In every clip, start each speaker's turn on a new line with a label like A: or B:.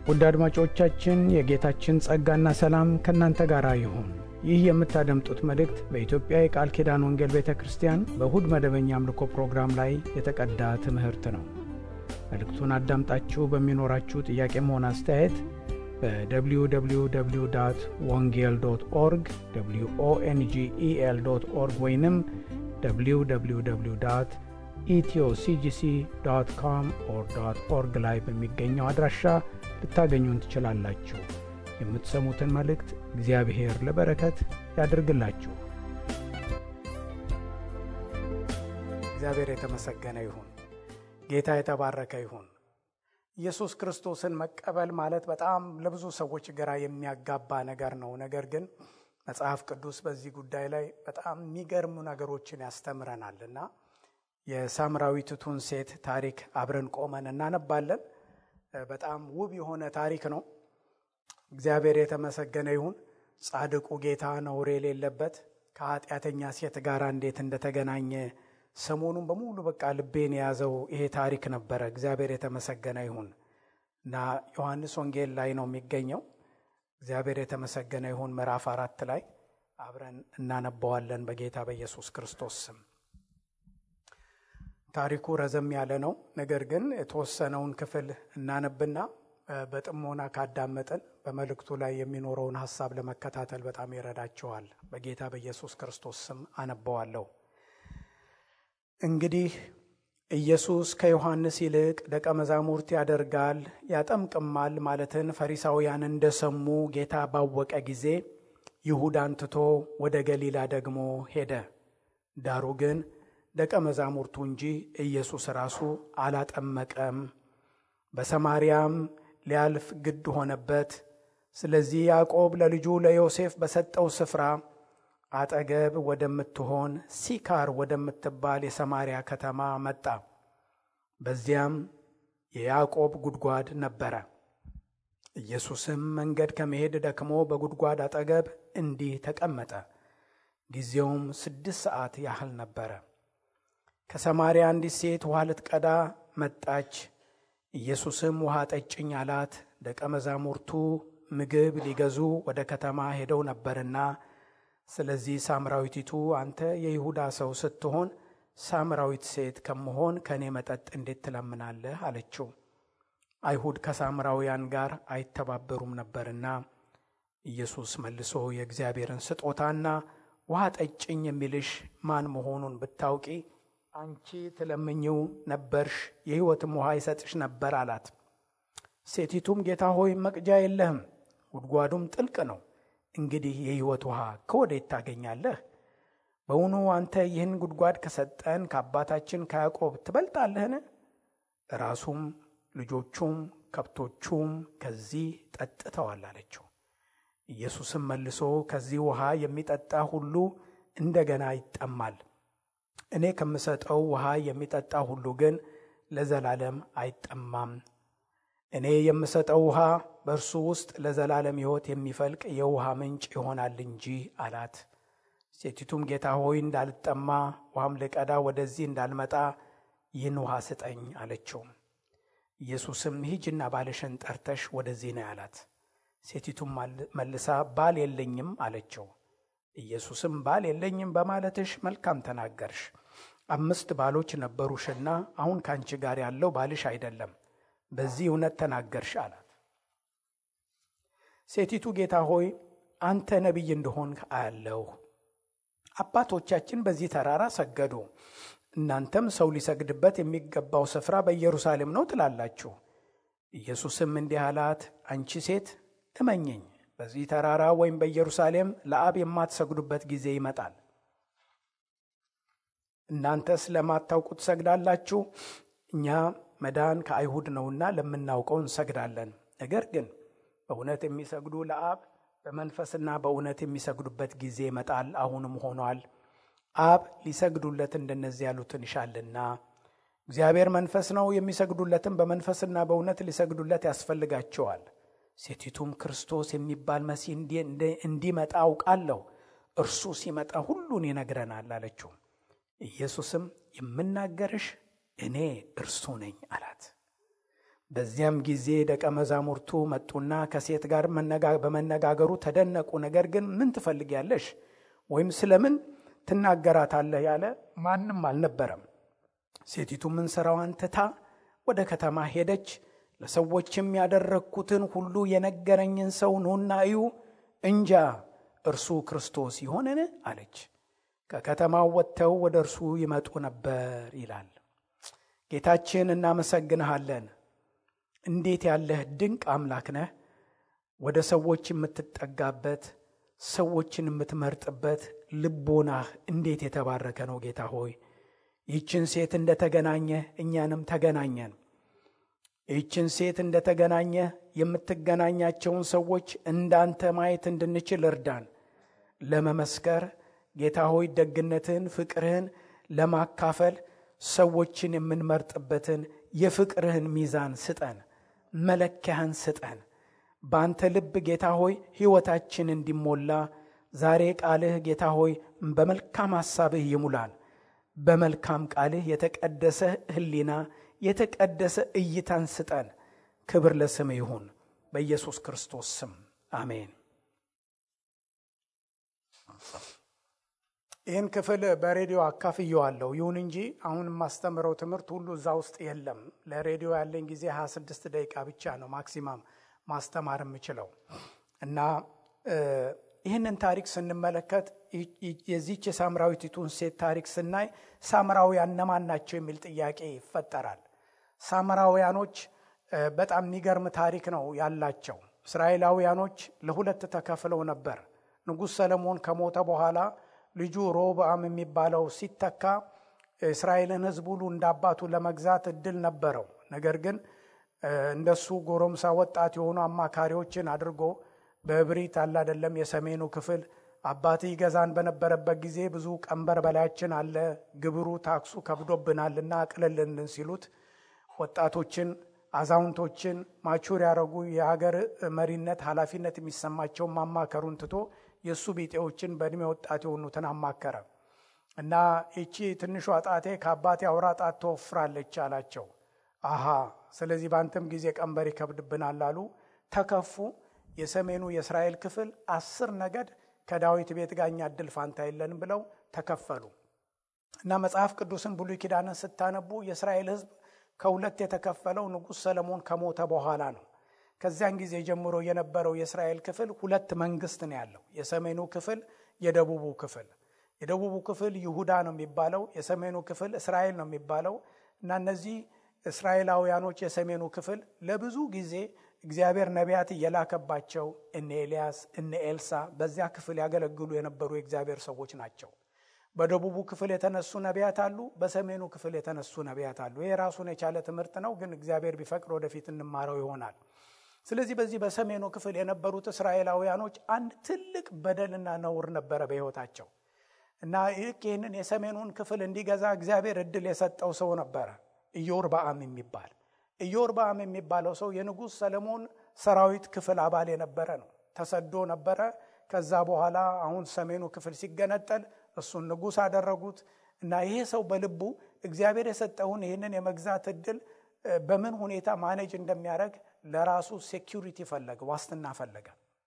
A: ውድ አድማጮቻችን የጌታችን ጸጋና ሰላም ከእናንተ ጋር ይሁን። ይህ የምታደምጡት መልእክት በኢትዮጵያ የቃል ኪዳን ወንጌል ቤተ ክርስቲያን በእሁድ መደበኛ አምልኮ ፕሮግራም ላይ የተቀዳ ትምህርት ነው። መልእክቱን አዳምጣችሁ በሚኖራችሁ ጥያቄም ሆነ አስተያየት በwww ወንጌል ዶት ኦርግ ኦንጌል ዶት ኦርግ ወይንም www ኢትዮሲጂሲ ዶት ኮም ኦር ዶት ኦርግ ላይ በሚገኘው አድራሻ ልታገኙን ትችላላችሁ። የምትሰሙትን መልእክት እግዚአብሔር ለበረከት ያድርግላችሁ። እግዚአብሔር የተመሰገነ ይሁን። ጌታ የተባረከ ይሁን። ኢየሱስ ክርስቶስን መቀበል ማለት በጣም ለብዙ ሰዎች ግራ የሚያጋባ ነገር ነው። ነገር ግን መጽሐፍ ቅዱስ በዚህ ጉዳይ ላይ በጣም የሚገርሙ ነገሮችን ያስተምረናል እና የሳምራዊትቱን ሴት ታሪክ አብረን ቆመን እናነባለን። በጣም ውብ የሆነ ታሪክ ነው። እግዚአብሔር የተመሰገነ ይሁን። ጻድቁ ጌታ ነውር የሌለበት ከኃጢአተኛ ሴት ጋር እንዴት እንደተገናኘ ሰሞኑን በሙሉ በቃ ልቤን የያዘው ይሄ ታሪክ ነበረ። እግዚአብሔር የተመሰገነ ይሁን እና ዮሐንስ ወንጌል ላይ ነው የሚገኘው። እግዚአብሔር የተመሰገነ ይሁን። ምዕራፍ አራት ላይ አብረን እናነባዋለን በጌታ በኢየሱስ ክርስቶስ ስም። ታሪኩ ረዘም ያለ ነው። ነገር ግን የተወሰነውን ክፍል እናነብና በጥሞና ካዳመጥን በመልእክቱ ላይ የሚኖረውን ሀሳብ ለመከታተል በጣም ይረዳቸዋል። በጌታ በኢየሱስ ክርስቶስ ስም አነበዋለሁ። እንግዲህ ኢየሱስ ከዮሐንስ ይልቅ ደቀ መዛሙርት ያደርጋል ያጠምቅማል ማለትን ፈሪሳውያን እንደሰሙ ጌታ ባወቀ ጊዜ ይሁዳን ትቶ ወደ ገሊላ ደግሞ ሄደ። ዳሩ ግን ደቀ መዛሙርቱ እንጂ ኢየሱስ ራሱ አላጠመቀም። በሰማርያም ሊያልፍ ግድ ሆነበት። ስለዚህ ያዕቆብ ለልጁ ለዮሴፍ በሰጠው ስፍራ አጠገብ ወደምትሆን ሲካር ወደምትባል የሰማርያ ከተማ መጣ። በዚያም የያዕቆብ ጉድጓድ ነበረ። ኢየሱስም መንገድ ከመሄድ ደክሞ በጉድጓድ አጠገብ እንዲህ ተቀመጠ። ጊዜውም ስድስት ሰዓት ያህል ነበረ። ከሰማርያ አንዲት ሴት ውሃ ልትቀዳ መጣች። ኢየሱስም ውሃ ጠጭኝ አላት። ደቀ መዛሙርቱ ምግብ ሊገዙ ወደ ከተማ ሄደው ነበርና ስለዚህ ሳምራዊቲቱ አንተ የይሁዳ ሰው ስትሆን ሳምራዊት ሴት ከመሆን ከእኔ መጠጥ እንዴት ትለምናለህ? አለችው። አይሁድ ከሳምራውያን ጋር አይተባበሩም ነበርና። ኢየሱስ መልሶ የእግዚአብሔርን ስጦታና ውሃ ጠጭኝ የሚልሽ ማን መሆኑን ብታውቂ አንቺ ትለምኝው ነበርሽ፣ የሕይወትም ውሃ ይሰጥሽ ነበር አላት። ሴቲቱም ጌታ ሆይ መቅጃ የለህም፣ ጉድጓዱም ጥልቅ ነው እንግዲህ የሕይወት ውሃ ከወዴት ታገኛለህ? በውኑ አንተ ይህን ጉድጓድ ከሰጠን ከአባታችን ከያዕቆብ ትበልጣለህን? ራሱም ልጆቹም ከብቶቹም ከዚህ ጠጥተዋል አለችው። ኢየሱስም መልሶ ከዚህ ውሃ የሚጠጣ ሁሉ እንደገና ይጠማል። እኔ ከምሰጠው ውሃ የሚጠጣ ሁሉ ግን ለዘላለም አይጠማም። እኔ የምሰጠው ውሃ በእርሱ ውስጥ ለዘላለም ሕይወት የሚፈልቅ የውሃ ምንጭ ይሆናል እንጂ አላት። ሴቲቱም ጌታ ሆይ እንዳልጠማ ውሃም ልቀዳ ወደዚህ እንዳልመጣ ይህን ውሃ ስጠኝ አለችው። ኢየሱስም ሂጅና ባልሽን ጠርተሽ ወደዚህ ነው ያላት። ሴቲቱም መልሳ ባል የለኝም አለችው። ኢየሱስም ባል የለኝም በማለትሽ መልካም ተናገርሽ። አምስት ባሎች ነበሩሽና አሁን ከአንቺ ጋር ያለው ባልሽ አይደለም በዚህ እውነት ተናገርሽ አላት። ሴቲቱ ጌታ ሆይ አንተ ነቢይ እንደሆንክ አያለሁ። አባቶቻችን በዚህ ተራራ ሰገዱ፣ እናንተም ሰው ሊሰግድበት የሚገባው ስፍራ በኢየሩሳሌም ነው ትላላችሁ። ኢየሱስም እንዲህ አላት፣ አንቺ ሴት እመኘኝ፣ በዚህ ተራራ ወይም በኢየሩሳሌም ለአብ የማትሰግዱበት ጊዜ ይመጣል። እናንተስ ለማታውቁ ትሰግዳላችሁ፣ እኛ መዳን ከአይሁድ ነውና ለምናውቀው እንሰግዳለን። ነገር ግን በእውነት የሚሰግዱ ለአብ በመንፈስና በእውነት የሚሰግዱበት ጊዜ ይመጣል፣ አሁንም ሆኗል። አብ ሊሰግዱለት እንደነዚህ ያሉትን ይሻልና። እግዚአብሔር መንፈስ ነው፣ የሚሰግዱለትም በመንፈስና በእውነት ሊሰግዱለት ያስፈልጋቸዋል። ሴቲቱም ክርስቶስ የሚባል መሲህ እንዲመጣ አውቃለሁ፣ እርሱ ሲመጣ ሁሉን ይነግረናል አለችው። ኢየሱስም የምናገርሽ እኔ እርሱ ነኝ አላት። በዚያም ጊዜ ደቀ መዛሙርቱ መጡና ከሴት ጋር በመነጋገሩ ተደነቁ። ነገር ግን ምን ትፈልጊያለሽ ወይም ስለምን ትናገራታለህ ያለ ማንም አልነበረም። ሴቲቱ ምን ሥራዋን ትታ ወደ ከተማ ሄደች። ለሰዎችም ያደረግኩትን ሁሉ የነገረኝን ሰው ኑና እዩ፣ እንጃ እርሱ ክርስቶስ ይሆንን አለች። ከከተማው ወጥተው ወደ እርሱ ይመጡ ነበር ይላል። ጌታችን እናመሰግንሃለን። እንዴት ያለህ ድንቅ አምላክ ነህ! ወደ ሰዎች የምትጠጋበት ሰዎችን የምትመርጥበት ልቦናህ እንዴት የተባረከ ነው ጌታ ሆይ ይህችን ሴት እንደተገናኘ እኛንም ተገናኘን። ይህችን ሴት እንደተገናኘ የምትገናኛቸውን ሰዎች እንዳንተ ማየት እንድንችል እርዳን። ለመመስከር ጌታ ሆይ ደግነትህን፣ ፍቅርህን ለማካፈል ሰዎችን የምንመርጥበትን የፍቅርህን ሚዛን ስጠን፣ መለኪያህን ስጠን። በአንተ ልብ ጌታ ሆይ ሕይወታችን እንዲሞላ ዛሬ ቃልህ ጌታ ሆይ በመልካም ሐሳብህ ይሙላን። በመልካም ቃልህ የተቀደሰ ሕሊና የተቀደሰ እይታን ስጠን። ክብር ለስም ይሁን፣ በኢየሱስ ክርስቶስ ስም አሜን። ይህን ክፍል በሬዲዮ አካፍየዋለሁ። ይሁን እንጂ አሁን የማስተምረው ትምህርት ሁሉ እዛ ውስጥ የለም። ለሬዲዮ ያለኝ ጊዜ 26 ደቂቃ ብቻ ነው ማክሲማም ማስተማር የምችለው እና ይህንን ታሪክ ስንመለከት የዚች የሳምራዊቲቱን ሴት ታሪክ ስናይ ሳምራውያን እነማን ናቸው የሚል ጥያቄ ይፈጠራል። ሳምራውያኖች በጣም የሚገርም ታሪክ ነው ያላቸው። እስራኤላውያኖች ለሁለት ተከፍለው ነበር። ንጉሥ ሰለሞን ከሞተ በኋላ ልጁ ሮብዓም የሚባለው ሲተካ እስራኤልን ሕዝብ ሁሉ እንደ አባቱ ለመግዛት እድል ነበረው። ነገር ግን እንደሱ ጎረምሳ ወጣት የሆኑ አማካሪዎችን አድርጎ በእብሪት አለ አይደለም የሰሜኑ ክፍል አባት ይገዛን በነበረበት ጊዜ ብዙ ቀንበር በላያችን አለ፣ ግብሩ ታክሱ ከብዶብናልና አቅልልን ሲሉት ወጣቶችን፣ አዛውንቶችን ማቹር ያደረጉ የሀገር መሪነት ኃላፊነት የሚሰማቸውን ማማከሩን ትቶ የእሱ ቢጤዎችን በእድሜ ወጣት የሆኑትን አማከረ እና ይቺ ትንሿ ጣቴ ከአባቴ አውራ ጣት ትወፍራለች አላቸው። አሃ ስለዚህ በአንተም ጊዜ ቀንበር ይከብድብናል አሉ። ተከፉ። የሰሜኑ የእስራኤል ክፍል አስር ነገድ ከዳዊት ቤት ጋር እኛ እድል ፋንታ የለንም ብለው ተከፈሉ እና መጽሐፍ ቅዱስን ብሉይ ኪዳንን ስታነቡ የእስራኤል ሕዝብ ከሁለት የተከፈለው ንጉሥ ሰለሞን ከሞተ በኋላ ነው። ከዚያን ጊዜ ጀምሮ የነበረው የእስራኤል ክፍል ሁለት መንግስት ነው ያለው። የሰሜኑ ክፍል፣ የደቡቡ ክፍል። የደቡቡ ክፍል ይሁዳ ነው የሚባለው፣ የሰሜኑ ክፍል እስራኤል ነው የሚባለው እና እነዚህ እስራኤላውያኖች የሰሜኑ ክፍል ለብዙ ጊዜ እግዚአብሔር ነቢያት እየላከባቸው እነ ኤልያስ እነ ኤልሳ በዚያ ክፍል ያገለግሉ የነበሩ የእግዚአብሔር ሰዎች ናቸው። በደቡቡ ክፍል የተነሱ ነቢያት አሉ፣ በሰሜኑ ክፍል የተነሱ ነቢያት አሉ። ይህ ራሱን የቻለ ትምህርት ነው፣ ግን እግዚአብሔር ቢፈቅድ ወደፊት እንማረው ይሆናል። ስለዚህ በዚህ በሰሜኑ ክፍል የነበሩት እስራኤላውያኖች አንድ ትልቅ በደልና ነውር ነበረ በሕይወታቸው እና ይህንን የሰሜኑን ክፍል እንዲገዛ እግዚአብሔር እድል የሰጠው ሰው ነበረ ኢዮርብዓም የሚባል ኢዮርብዓም የሚባለው ሰው የንጉሥ ሰለሞን ሰራዊት ክፍል አባል የነበረ ነው። ተሰዶ ነበረ። ከዛ በኋላ አሁን ሰሜኑ ክፍል ሲገነጠል እሱን ንጉሥ አደረጉት እና ይሄ ሰው በልቡ እግዚአብሔር የሰጠውን ይህንን የመግዛት እድል በምን ሁኔታ ማኔጅ እንደሚያደርግ ለራሱ ሴኪሪቲ ፈለገ፣ ዋስትና ፈለገ።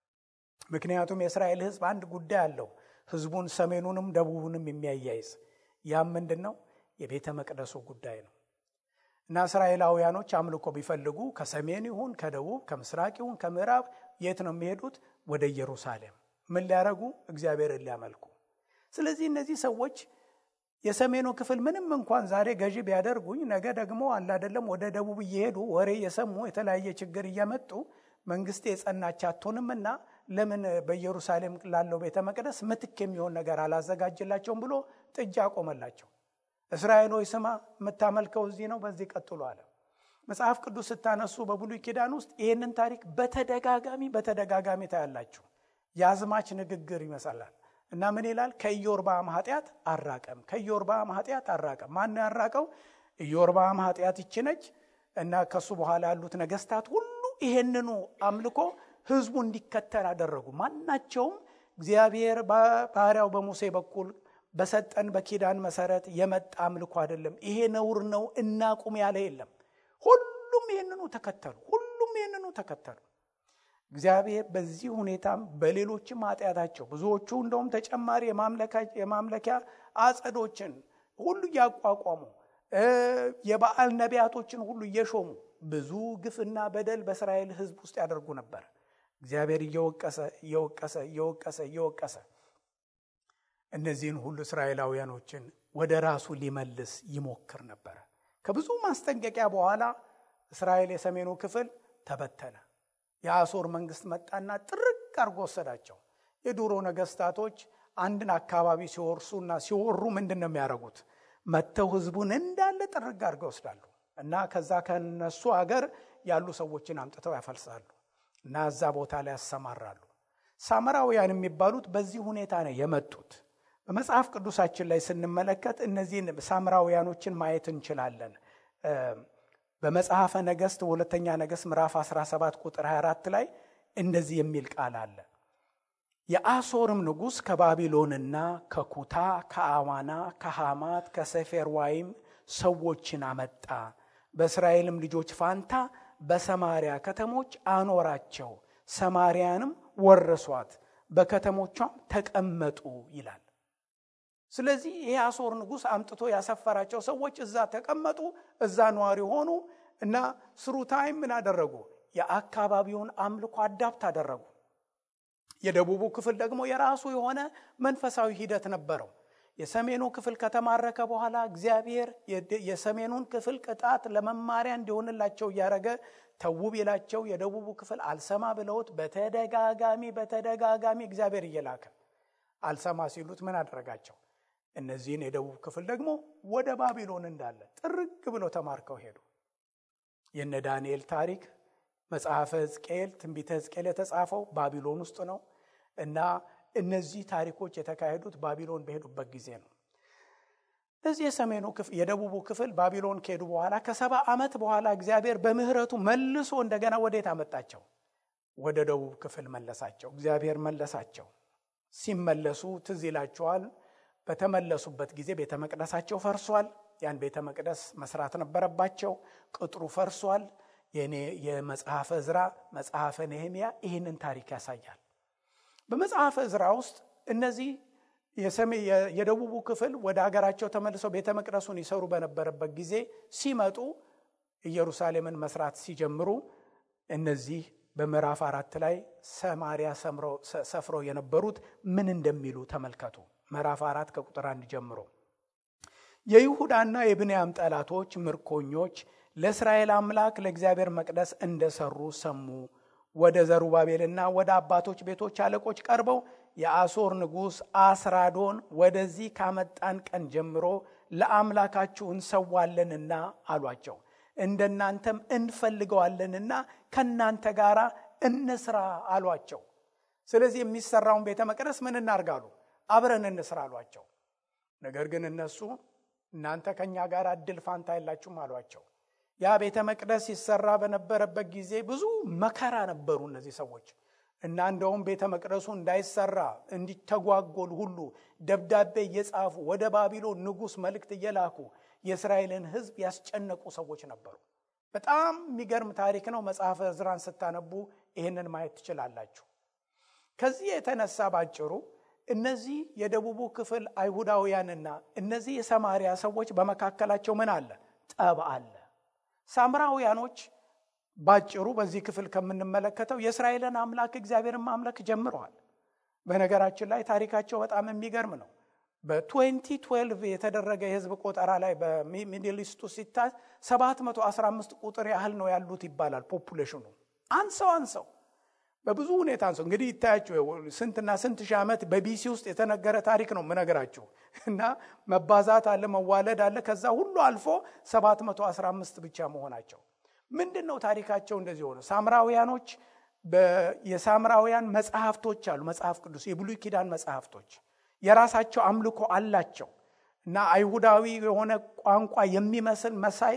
A: ምክንያቱም የእስራኤል ሕዝብ አንድ ጉዳይ አለው፣ ሕዝቡን ሰሜኑንም ደቡቡንም የሚያያይዝ ያም ምንድን ነው? የቤተ መቅደሱ ጉዳይ ነው። እና እስራኤላውያኖች አምልኮ ቢፈልጉ ከሰሜን ይሁን ከደቡብ ከምስራቅ ይሁን ከምዕራብ የት ነው የሚሄዱት? ወደ ኢየሩሳሌም። ምን ሊያደርጉ? እግዚአብሔርን ሊያመልኩ። ስለዚህ እነዚህ ሰዎች የሰሜኑ ክፍል ምንም እንኳን ዛሬ ገዢ ቢያደርጉኝ ነገ ደግሞ አለ አይደለም ወደ ደቡብ እየሄዱ ወሬ እየሰሙ የተለያየ ችግር እየመጡ መንግስቴ የጸናች አትሆንምና ለምን በኢየሩሳሌም ላለው ቤተ መቅደስ ምትክ የሚሆን ነገር አላዘጋጅላቸውም ብሎ ጥጃ አቆመላቸው። እስራኤል ሆይ ስማ፣ የምታመልከው እዚህ ነው፣ በዚህ ቀጥሎ አለ። መጽሐፍ ቅዱስ ስታነሱ በብሉይ ኪዳን ውስጥ ይህንን ታሪክ በተደጋጋሚ በተደጋጋሚ ታያላችሁ። የአዝማች ንግግር ይመስላል እና ምን ይላል? ከኢዮርብዓም ኃጢአት አራቀም፣ ከኢዮርብዓም ኃጢአት አራቀም። ማን ያራቀው? ኢዮርብዓም ኃጢአት ይችነች እና ከሱ በኋላ ያሉት ነገስታት ሁሉ ይሄንኑ አምልኮ ህዝቡ እንዲከተል አደረጉ። ማናቸውም እግዚአብሔር ባሪያው በሙሴ በኩል በሰጠን በኪዳን መሰረት የመጣ አምልኮ አይደለም። ይሄ ነውር ነው እናቁም ያለ የለም። ሁሉም ይሄ ይህንኑ ተከተሉ። ሁሉም ይህንኑ ተከተሉ። እግዚአብሔር በዚህ ሁኔታም በሌሎችም ኃጢአታቸው ብዙዎቹ እንደውም ተጨማሪ የማምለኪያ አጸዶችን ሁሉ እያቋቋሙ የበዓል ነቢያቶችን ሁሉ እየሾሙ ብዙ ግፍና በደል በእስራኤል ሕዝብ ውስጥ ያደርጉ ነበር። እግዚአብሔር እየወቀሰ እየወቀሰ እየወቀሰ እየወቀሰ እነዚህን ሁሉ እስራኤላውያኖችን ወደ ራሱ ሊመልስ ይሞክር ነበረ። ከብዙ ማስጠንቀቂያ በኋላ እስራኤል የሰሜኑ ክፍል ተበተነ። የአሦር መንግስት መጣና ጥርቅ አድርጎ ወሰዳቸው። የድሮ ነገስታቶች አንድን አካባቢ ሲወርሱና ሲወሩ ምንድን ነው የሚያደርጉት? መጥተው ህዝቡን እንዳለ ጥርግ አድርገው ይወስዳሉ እና ከዛ ከነሱ ሀገር ያሉ ሰዎችን አምጥተው ያፈልሳሉ እና እዛ ቦታ ላይ ያሰማራሉ። ሳምራውያን የሚባሉት በዚህ ሁኔታ ነው የመጡት። በመጽሐፍ ቅዱሳችን ላይ ስንመለከት እነዚህን ሳምራውያኖችን ማየት እንችላለን። በመጽሐፈ ነገሥት ሁለተኛ ነገሥት ምዕራፍ 17 ቁጥር 24 ላይ እንደዚህ የሚል ቃል አለ። የአሦርም ንጉሥ ከባቢሎንና ከኩታ ከአዋና ከሐማት ከሰፌርዋይም ሰዎችን አመጣ፣ በእስራኤልም ልጆች ፋንታ በሰማሪያ ከተሞች አኖራቸው፣ ሰማሪያንም ወረሷት፣ በከተሞቿም ተቀመጡ ይላል። ስለዚህ ይህ አሦር ንጉሥ አምጥቶ ያሰፈራቸው ሰዎች እዛ ተቀመጡ፣ እዛ ነዋሪ ሆኑ እና ስሩ ታይም ምን አደረጉ? የአካባቢውን አምልኮ አዳፕት አደረጉ። የደቡቡ ክፍል ደግሞ የራሱ የሆነ መንፈሳዊ ሂደት ነበረው። የሰሜኑ ክፍል ከተማረከ በኋላ እግዚአብሔር የሰሜኑን ክፍል ቅጣት ለመማሪያ እንዲሆንላቸው እያደረገ ተው ቢላቸው የደቡቡ ክፍል አልሰማ ብለውት በተደጋጋሚ በተደጋጋሚ እግዚአብሔር እየላከ አልሰማ ሲሉት ምን አደረጋቸው? እነዚህን የደቡብ ክፍል ደግሞ ወደ ባቢሎን እንዳለ ጥርግ ብለው ተማርከው ሄዱ። የነ ዳንኤል ታሪክ መጽሐፈ ሕዝቅኤል ትንቢተ ሕዝቅኤል የተጻፈው ባቢሎን ውስጥ ነው እና እነዚህ ታሪኮች የተካሄዱት ባቢሎን በሄዱበት ጊዜ ነው። እዚህ የሰሜኑ ክፍል የደቡቡ ክፍል ባቢሎን ከሄዱ በኋላ ከሰባ ዓመት በኋላ እግዚአብሔር በምሕረቱ መልሶ እንደገና ወዴት አመጣቸው? ወደ ደቡብ ክፍል መለሳቸው። እግዚአብሔር መለሳቸው። ሲመለሱ ትዝ ይላቸዋል። በተመለሱበት ጊዜ ቤተ መቅደሳቸው ፈርሷል። ያን ቤተ መቅደስ መስራት ነበረባቸው። ቅጥሩ ፈርሷል። የኔ የመጽሐፈ ዕዝራ መጽሐፈ ነህምያ ይህንን ታሪክ ያሳያል። በመጽሐፈ ዕዝራ ውስጥ እነዚህ የደቡቡ ክፍል ወደ ሀገራቸው ተመልሰው ቤተ መቅደሱን ይሰሩ በነበረበት ጊዜ ሲመጡ ኢየሩሳሌምን መስራት ሲጀምሩ እነዚህ በምዕራፍ አራት ላይ ሰማሪያ ሰፍረው የነበሩት ምን እንደሚሉ ተመልከቱ። ምዕራፍ አራት ከቁጥር አንድ ጀምሮ የይሁዳና የብንያም ጠላቶች ምርኮኞች ለእስራኤል አምላክ ለእግዚአብሔር መቅደስ እንደሰሩ ሰሙ። ወደ ዘሩባቤልና ወደ አባቶች ቤቶች አለቆች ቀርበው የአሦር ንጉሥ አስራዶን ወደዚህ ካመጣን ቀን ጀምሮ ለአምላካችሁ እንሰዋለንና አሏቸው። እንደናንተም እንፈልገዋለንና ከእናንተ ጋር እንስራ አሏቸው። ስለዚህ የሚሰራውን ቤተ መቅደስ ምን እናርጋሉ? አብረን እንስራ አሏቸው። ነገር ግን እነሱ እናንተ ከእኛ ጋር እድል ፋንታ የላችሁም አሏቸው። ያ ቤተ መቅደስ ሲሰራ በነበረበት ጊዜ ብዙ መከራ ነበሩ እነዚህ ሰዎች እና እንደውም ቤተ መቅደሱ እንዳይሰራ እንዲተጓጎል ሁሉ ደብዳቤ እየጻፉ ወደ ባቢሎን ንጉሥ መልእክት እየላኩ የእስራኤልን ሕዝብ ያስጨነቁ ሰዎች ነበሩ። በጣም የሚገርም ታሪክ ነው። መጽሐፈ ዕዝራን ስታነቡ ይህንን ማየት ትችላላችሁ። ከዚህ የተነሳ ባጭሩ እነዚህ የደቡቡ ክፍል አይሁዳውያንና እነዚህ የሰማሪያ ሰዎች በመካከላቸው ምን አለ? ጠብ አለ። ሳምራውያኖች ባጭሩ በዚህ ክፍል ከምንመለከተው የእስራኤልን አምላክ እግዚአብሔርን ማምለክ ጀምረዋል። በነገራችን ላይ ታሪካቸው በጣም የሚገርም ነው። በ2012 የተደረገ የህዝብ ቆጠራ ላይ በሚድል ኢስቱ ሲታይ 715 ቁጥር ያህል ነው ያሉት ይባላል። ፖፑሌሽኑ አንሰው አንሰው በብዙ ሁኔታ አንሰው እንግዲህ ይታያቸው ስንትና ስንት ሺህ ዓመት በቢሲ ውስጥ የተነገረ ታሪክ ነው ምነግራችሁ እና መባዛት አለ መዋለድ አለ ከዛ ሁሉ አልፎ 715 ብቻ መሆናቸው ምንድን ነው ታሪካቸው እንደዚህ ሆነ ሳምራውያኖች የሳምራውያን መጽሐፍቶች አሉ መጽሐፍ ቅዱስ የብሉይ ኪዳን መጽሐፍቶች የራሳቸው አምልኮ አላቸው እና አይሁዳዊ የሆነ ቋንቋ የሚመስል መሳይ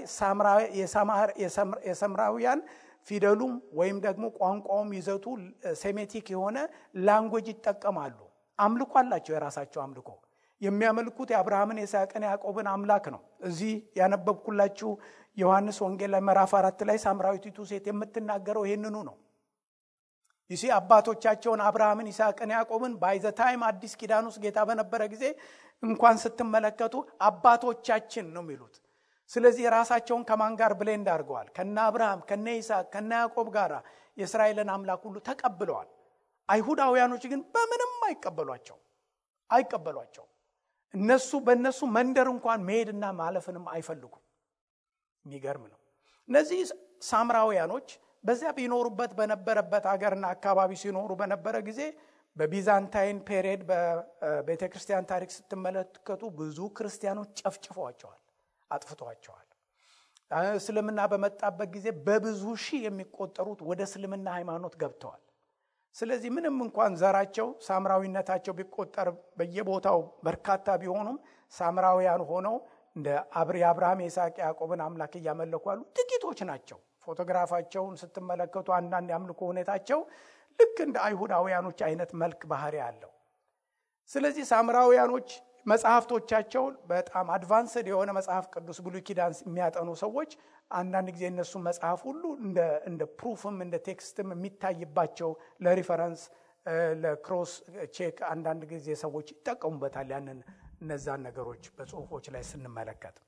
A: የሰምራውያን ፊደሉም ወይም ደግሞ ቋንቋውም ይዘቱ ሴሜቲክ የሆነ ላንጉጅ ይጠቀማሉ። አምልኮ አላቸው የራሳቸው አምልኮ። የሚያመልኩት የአብርሃምን የይስሐቅን ያዕቆብን አምላክ ነው። እዚህ ያነበብኩላችሁ ዮሐንስ ወንጌል ላይ ምዕራፍ አራት ላይ ሳምራዊቲቱ ሴት የምትናገረው ይህንኑ ነው። ይሲ አባቶቻቸውን አብርሃምን፣ ይስሐቅን፣ ያዕቆብን ባይዘ ታይም አዲስ ኪዳን ውስጥ ጌታ በነበረ ጊዜ እንኳን ስትመለከቱ አባቶቻችን ነው የሚሉት። ስለዚህ ራሳቸውን ከማን ጋር ብሌንድ አድርገዋል? ከነ አብርሃም፣ ከነ ይስሐቅ፣ ከነ ያዕቆብ ጋር የእስራኤልን አምላክ ሁሉ ተቀብለዋል። አይሁዳውያኖች ግን በምንም አይቀበሏቸው አይቀበሏቸው። እነሱ በእነሱ መንደር እንኳን መሄድና ማለፍንም አይፈልጉም። የሚገርም ነው። እነዚህ ሳምራውያኖች በዚያ ቢኖሩበት በነበረበት ሀገርና አካባቢ ሲኖሩ በነበረ ጊዜ በቢዛንታይን ፔሪየድ በቤተ ክርስቲያን ታሪክ ስትመለከቱ ብዙ ክርስቲያኖች ጨፍጭፈዋቸዋል፣ አጥፍተዋቸዋል። እስልምና በመጣበት ጊዜ በብዙ ሺህ የሚቆጠሩት ወደ እስልምና ሃይማኖት ገብተዋል። ስለዚህ ምንም እንኳን ዘራቸው ሳምራዊነታቸው ቢቆጠር በየቦታው በርካታ ቢሆኑም ሳምራውያን ሆነው እንደ የአብርሃም የይስሐቅ ያዕቆብን አምላክ እያመለኩ ያሉ ጥቂቶች ናቸው። ፎቶግራፋቸውን ስትመለከቱ አንዳንድ የአምልኮ ሁኔታቸው ልክ እንደ አይሁዳውያኖች አይነት መልክ ባህሪ አለው። ስለዚህ ሳምራውያኖች መጽሐፍቶቻቸውን በጣም አድቫንስድ የሆነ መጽሐፍ ቅዱስ ብሉይ ኪዳን የሚያጠኑ ሰዎች አንዳንድ ጊዜ እነሱ መጽሐፍ ሁሉ እንደ ፕሩፍም እንደ ቴክስትም የሚታይባቸው ለሪፈረንስ ለክሮስ ቼክ አንዳንድ ጊዜ ሰዎች ይጠቀሙበታል። ያንን እነዛን ነገሮች በጽሁፎች ላይ ስንመለከት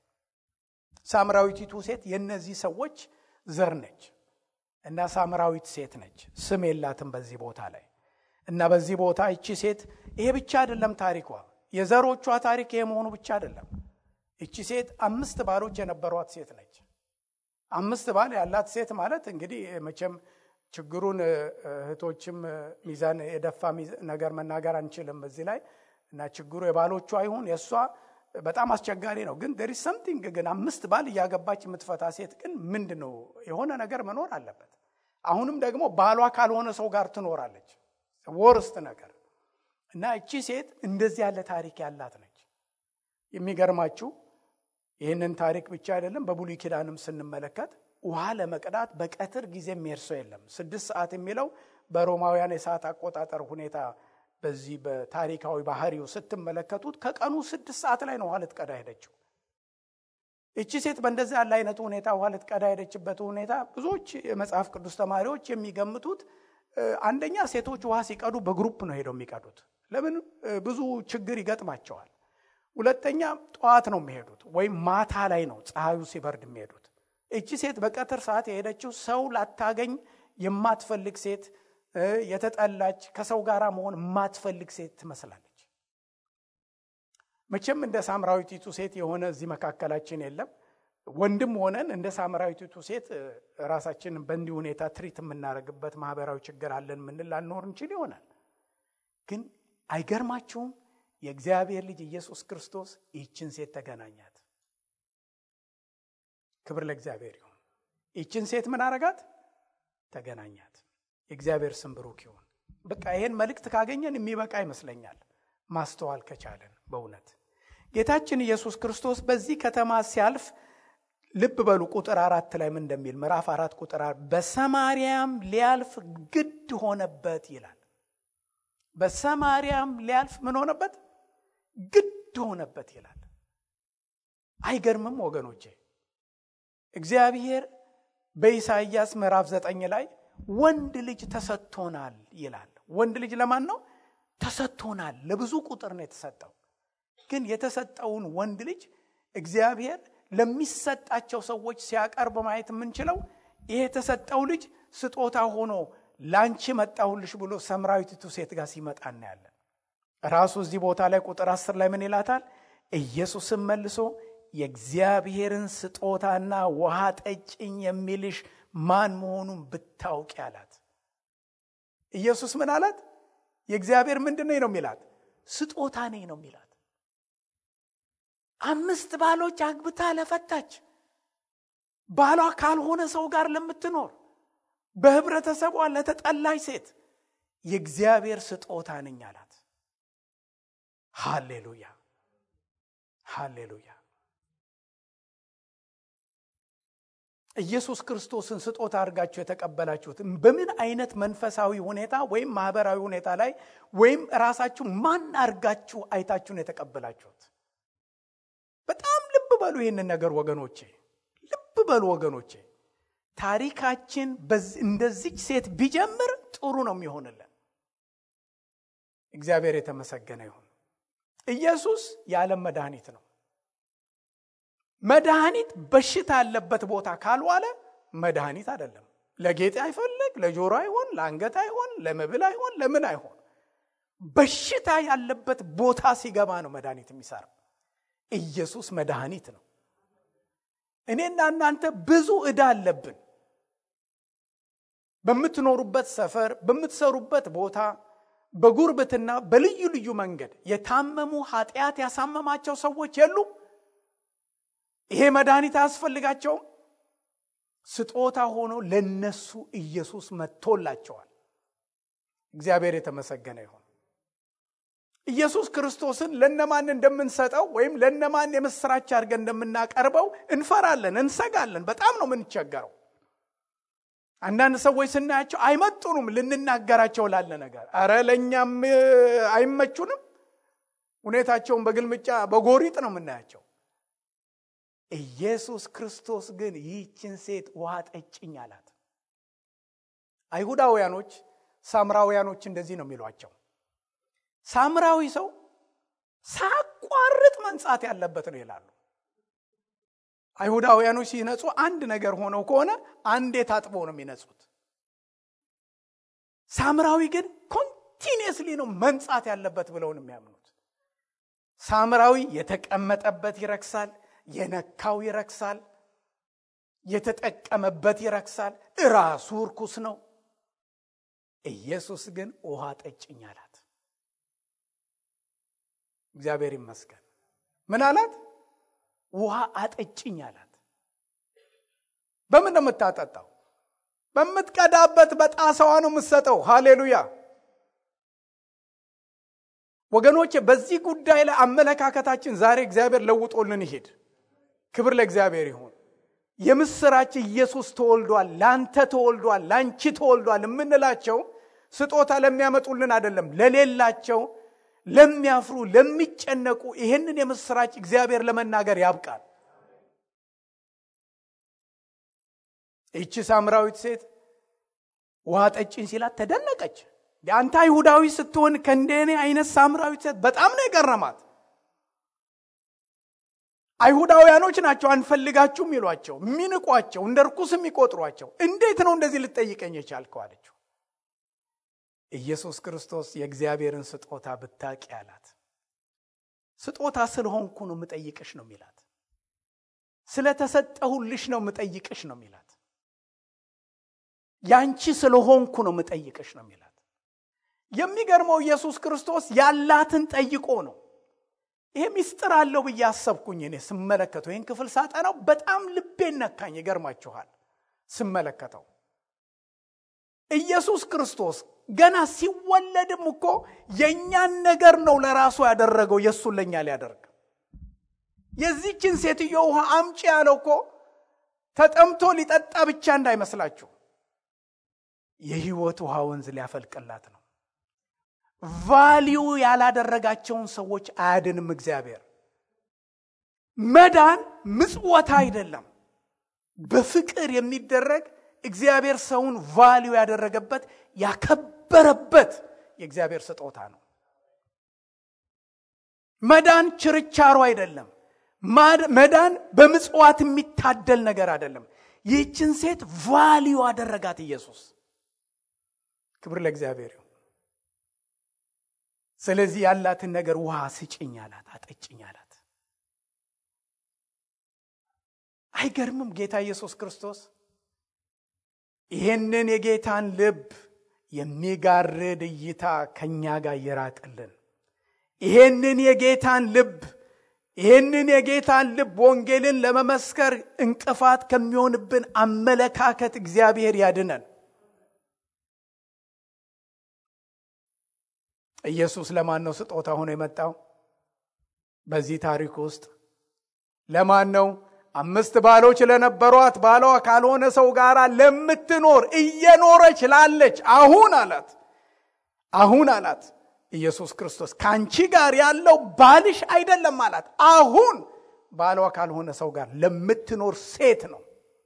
A: ሳምራዊቲቱ ሴት የእነዚህ ሰዎች ዘር ነች እና ሳምራዊት ሴት ነች። ስም የላትም በዚህ ቦታ ላይ እና በዚህ ቦታ ይቺ ሴት ይሄ ብቻ አይደለም ታሪኳ የዘሮቿ ታሪክ ይሄ መሆኑ ብቻ አይደለም። ይቺ ሴት አምስት ባሎች የነበሯት ሴት ነች። አምስት ባል ያላት ሴት ማለት እንግዲህ መቼም ችግሩን እህቶችም ሚዛን የደፋ ነገር መናገር አንችልም እዚህ ላይ እና ችግሩ የባሎቿ ይሁን የእሷ በጣም አስቸጋሪ ነው። ግን ደሪ ሰምቲንግ ግን አምስት ባል እያገባች የምትፈታ ሴት ግን ምንድን ነው የሆነ ነገር መኖር አለበት። አሁንም ደግሞ ባሏ ካልሆነ ሰው ጋር ትኖራለች። ወርስት ነገር እና እቺ ሴት እንደዚህ ያለ ታሪክ ያላት ነች። የሚገርማችሁ ይህንን ታሪክ ብቻ አይደለም፣ በብሉይ ኪዳንም ስንመለከት ውሃ ለመቅዳት በቀትር ጊዜ የሚሄድ ሰው የለም። ስድስት ሰዓት የሚለው በሮማውያን የሰዓት አቆጣጠር ሁኔታ በዚህ በታሪካዊ ባህሪው ስትመለከቱት ከቀኑ ስድስት ሰዓት ላይ ነው ውሃ ልትቀዳ ሄደችው። እቺ ሴት በእንደዚህ ያለ አይነቱ ሁኔታ ውሃ ልትቀዳ ሄደችበት ሁኔታ ብዙዎች የመጽሐፍ ቅዱስ ተማሪዎች የሚገምቱት አንደኛ ሴቶች ውሃ ሲቀዱ በግሩፕ ነው ሄደው የሚቀዱት። ለምን ብዙ ችግር ይገጥማቸዋል። ሁለተኛ ጠዋት ነው የሚሄዱት ወይም ማታ ላይ ነው ፀሐዩ ሲበርድ የሚሄዱት። እቺ ሴት በቀትር ሰዓት የሄደችው ሰው ላታገኝ የማትፈልግ ሴት፣ የተጠላች ከሰው ጋር መሆን የማትፈልግ ሴት ትመስላለች። መቼም እንደ ሳምራዊቲቱ ሴት የሆነ እዚህ መካከላችን የለም። ወንድም ሆነን እንደ ሳምራዊቲቱ ሴት ራሳችንን በእንዲህ ሁኔታ ትሪት የምናደርግበት ማህበራዊ ችግር አለን ምንል ላንኖር እንችል ይሆናል። ግን አይገርማችሁም? የእግዚአብሔር ልጅ ኢየሱስ ክርስቶስ ይህችን ሴት ተገናኛት። ክብር ለእግዚአብሔር ይሁን። ይህችን ሴት ምን አረጋት? ተገናኛት። የእግዚአብሔር ስም ብሩክ ይሁን። በቃ ይሄን መልእክት ካገኘን የሚበቃ ይመስለኛል፣ ማስተዋል ከቻለን በእውነት ጌታችን ኢየሱስ ክርስቶስ በዚህ ከተማ ሲያልፍ ልብ በሉ ቁጥር አራት ላይ ምን እንደሚል ምዕራፍ አራት ቁጥር በሰማርያም ሊያልፍ ግድ ሆነበት ይላል። በሰማርያም ሊያልፍ ምን ሆነበት? ግድ ሆነበት ይላል። አይገርምም ወገኖቼ? እግዚአብሔር በኢሳይያስ ምዕራፍ ዘጠኝ ላይ ወንድ ልጅ ተሰጥቶናል ይላል። ወንድ ልጅ ለማን ነው ተሰጥቶናል? ለብዙ ቁጥር ነው የተሰጠው። ግን የተሰጠውን ወንድ ልጅ እግዚአብሔር ለሚሰጣቸው ሰዎች ሲያቀርብ ማየት የምንችለው ይሄ የተሰጠው ልጅ ስጦታ ሆኖ ላንቺ መጣሁልሽ ብሎ ሰምራዊቲቱ ሴት ጋር ሲመጣ እናያለን። ራሱ እዚህ ቦታ ላይ ቁጥር አስር ላይ ምን ይላታል? ኢየሱስም መልሶ የእግዚአብሔርን ስጦታና ውሃ ጠጭኝ የሚልሽ ማን መሆኑን ብታውቂ አላት። ኢየሱስ ምን አላት? የእግዚአብሔር ምንድን ነኝ ነው የሚላት? ስጦታ ነኝ ነው የሚላት። አምስት ባሎች አግብታ ለፈታች ባሏ ካልሆነ ሰው ጋር ለምትኖር በህብረተሰቧ ለተጠላች ሴት የእግዚአብሔር ስጦታ ነኝ አላት። ሃሌሉያ ሃሌሉያ። ኢየሱስ ክርስቶስን ስጦታ አድርጋችሁ የተቀበላችሁት በምን አይነት መንፈሳዊ ሁኔታ ወይም ማህበራዊ ሁኔታ ላይ ወይም ራሳችሁ ማን አድርጋችሁ አይታችሁን የተቀበላችሁት? በጣም ልብ በሉ ይህንን ነገር ወገኖቼ፣ ልብ በሉ ወገኖቼ። ታሪካችን እንደዚች ሴት ቢጀምር ጥሩ ነው የሚሆንልን። እግዚአብሔር የተመሰገነ ይሁን። ኢየሱስ የዓለም መድኃኒት ነው። መድኃኒት በሽታ ያለበት ቦታ ካልዋለ መድኃኒት አይደለም። ለጌጥ አይፈልግ፣ ለጆሮ አይሆን፣ ለአንገት አይሆን፣ ለመብል አይሆን፣ ለምን አይሆን። በሽታ ያለበት ቦታ ሲገባ ነው መድኃኒት የሚሰራው። ኢየሱስ መድኃኒት ነው። እኔና እናንተ ብዙ ዕዳ አለብን። በምትኖሩበት ሰፈር፣ በምትሰሩበት ቦታ፣ በጉርብትና፣ በልዩ ልዩ መንገድ የታመሙ ኃጢአት ያሳመማቸው ሰዎች የሉም። ይሄ መድኃኒት አያስፈልጋቸውም። ስጦታ ሆኖ ለነሱ ኢየሱስ መጥቶላቸዋል። እግዚአብሔር የተመሰገነ ይሁን። ኢየሱስ ክርስቶስን ለነማን እንደምንሰጠው ወይም ለነማን የምስራች አድርገን እንደምናቀርበው እንፈራለን፣ እንሰጋለን። በጣም ነው የምንቸገረው። አንዳንድ ሰዎች ስናያቸው አይመጡንም ልንናገራቸው ላለ ነገር፣ አረ ለእኛም አይመቹንም። ሁኔታቸውን በግልምጫ በጎሪጥ ነው የምናያቸው። ኢየሱስ ክርስቶስ ግን ይህችን ሴት ውሃ ጠጭኝ አላት። አይሁዳውያኖች ሳምራውያኖች እንደዚህ ነው የሚሏቸው። ሳምራዊ ሰው ሳያቋርጥ መንጻት ያለበት ነው ይላሉ። አይሁዳውያኖች ሲነጹ አንድ ነገር ሆነው ከሆነ አንዴ ታጥበው ነው የሚነጹት። ሳምራዊ ግን ኮንቲኒየስሊ ነው መንጻት ያለበት ብለው ነው የሚያምኑት። ሳምራዊ የተቀመጠበት ይረክሳል፣ የነካው ይረክሳል፣ የተጠቀመበት ይረክሳል፣ እራሱ እርኩስ ነው። ኢየሱስ ግን ውሃ ጠጭኝ አላት። እግዚአብሔር ይመስገን። ምን አላት? ውሃ አጠጭኝ አላት። በምን ነው የምታጠጣው? በምትቀዳበት በጣሳዋ ነው የምትሰጠው። ሃሌሉያ ወገኖቼ፣ በዚህ ጉዳይ ላይ አመለካከታችን ዛሬ እግዚአብሔር ለውጦልን ይሄድ። ክብር ለእግዚአብሔር ይሁን። የምስራች ኢየሱስ ተወልዷል፣ ላንተ ተወልዷል፣ ላንቺ ተወልዷል የምንላቸው ስጦታ ለሚያመጡልን አይደለም፣ ለሌላቸው ለሚያፍሩ ለሚጨነቁ ይህንን የምስራች እግዚአብሔር ለመናገር ያብቃል። ይቺ ሳምራዊት ሴት ውሃ ጠጭኝ ሲላት ተደነቀች። አንተ አይሁዳዊ ስትሆን ከእንደኔ አይነት ሳምራዊት ሴት በጣም ነው የገረማት። አይሁዳውያኖች ናቸው አንፈልጋችሁም ይሏቸው፣ የሚንቋቸው፣ እንደ ርኩስ የሚቆጥሯቸው። እንዴት ነው እንደዚህ ልጠይቀኝ የቻልከው አለችው። ኢየሱስ ክርስቶስ የእግዚአብሔርን ስጦታ ብታቂ አላት። ስጦታ ስለሆንኩ ነው የምጠይቅሽ ነው የሚላት። ስለተሰጠሁልሽ ነው የምጠይቅሽ ነው የሚላት። ያንቺ ስለሆንኩ ነው የምጠይቅሽ ነው የሚላት። የሚገርመው ኢየሱስ ክርስቶስ ያላትን ጠይቆ ነው። ይሄ ሚስጥር አለው ብዬ አሰብኩኝ እኔ ስመለከተው፣ ይህን ክፍል ሳጠናው በጣም ልቤን ነካኝ። ይገርማችኋል ስመለከተው ኢየሱስ ክርስቶስ ገና ሲወለድም እኮ የእኛን ነገር ነው ለራሱ ያደረገው የእሱን ለእኛ ሊያደርግ። የዚችን ሴትዮ ውሃ አምጪ ያለው እኮ ተጠምቶ ሊጠጣ ብቻ እንዳይመስላችሁ የህይወት ውሃ ወንዝ ሊያፈልቅላት ነው። ቫሊዩ ያላደረጋቸውን ሰዎች አያድንም እግዚአብሔር። መዳን ምጽወታ አይደለም፣ በፍቅር የሚደረግ እግዚአብሔር ሰውን ቫሊዩ ያደረገበት ያከበረበት የእግዚአብሔር ስጦታ ነው። መዳን ችርቻሮ አይደለም። መዳን በምጽዋት የሚታደል ነገር አይደለም። ይህችን ሴት ቫሊዩ አደረጋት ኢየሱስ። ክብር ለእግዚአብሔር ይሁን። ስለዚህ ያላትን ነገር ውሃ ስጭኝ አላት፣ አጠጭኝ አላት። አይገርምም? ጌታ ኢየሱስ ክርስቶስ ይህንን የጌታን ልብ የሚጋርድ እይታ ከእኛ ጋር ይራቅልን። ይሄንን የጌታን ልብ ይህንን የጌታን ልብ ወንጌልን ለመመስከር እንቅፋት ከሚሆንብን አመለካከት እግዚአብሔር ያድነን። ኢየሱስ ለማን ነው ስጦታ ሆኖ የመጣው? በዚህ ታሪክ ውስጥ ለማን ነው? አምስት ባሎች ለነበሯት ባሏ ካልሆነ ሰው ጋር ለምትኖር እየኖረች ላለች አሁን አላት አሁን አላት ኢየሱስ ክርስቶስ ከአንቺ ጋር ያለው ባልሽ አይደለም አላት አሁን ባሏ ካልሆነ ሰው ጋር ለምትኖር ሴት ነው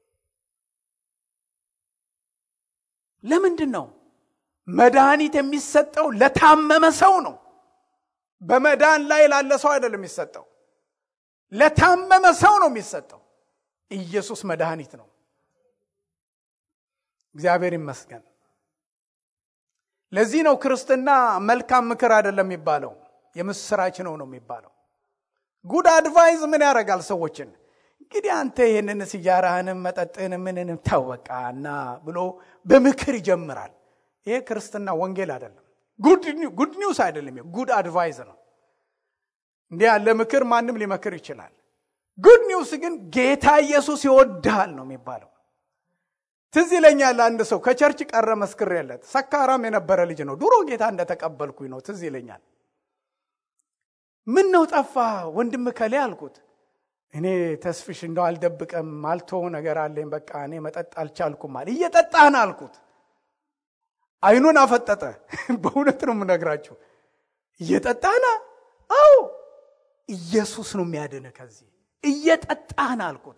A: ለምንድን ነው መድኃኒት የሚሰጠው ለታመመ ሰው ነው በመዳን ላይ ላለ ሰው አይደለም የሚሰጠው ለታመመ ሰው ነው የሚሰጠው ኢየሱስ መድኃኒት ነው እግዚአብሔር ይመስገን ለዚህ ነው ክርስትና መልካም ምክር አይደለም የሚባለው የምስራች ነው ነው የሚባለው ጉድ አድቫይዝ ምን ያደርጋል ሰዎችን እንግዲህ አንተ ይህንን ሲጃራህንም መጠጥን ምንንም ታወቃ እና ብሎ በምክር ይጀምራል ይሄ ክርስትና ወንጌል አይደለም ጉድ ኒውስ አይደለም ጉድ አድቫይዝ ነው እንዲህ ያለ ምክር ማንም ሊመክር ይችላል ጉድ ኒውስ ግን ጌታ ኢየሱስ ይወድሃል ነው የሚባለው ትዝ ይለኛል አንድ ሰው ከቸርች ቀረ መስክሬለት ሰካራም የነበረ ልጅ ነው ድሮ ጌታ እንደተቀበልኩኝ ነው ትዝ ይለኛል ምን ነው ጠፋ ወንድም ከሌ አልኩት እኔ ተስፍሽ እንደው አልደብቀም ማልቶ ነገር አለኝ በቃ እኔ መጠጥ አልቻልኩም አለ እየጠጣህን አልኩት አይኑን አፈጠጠ በእውነት ነው የምነግራችሁ እየጠጣህና አዎ ኢየሱስ ነው የሚያድን ከዚህ እየጠጣህን አልኩት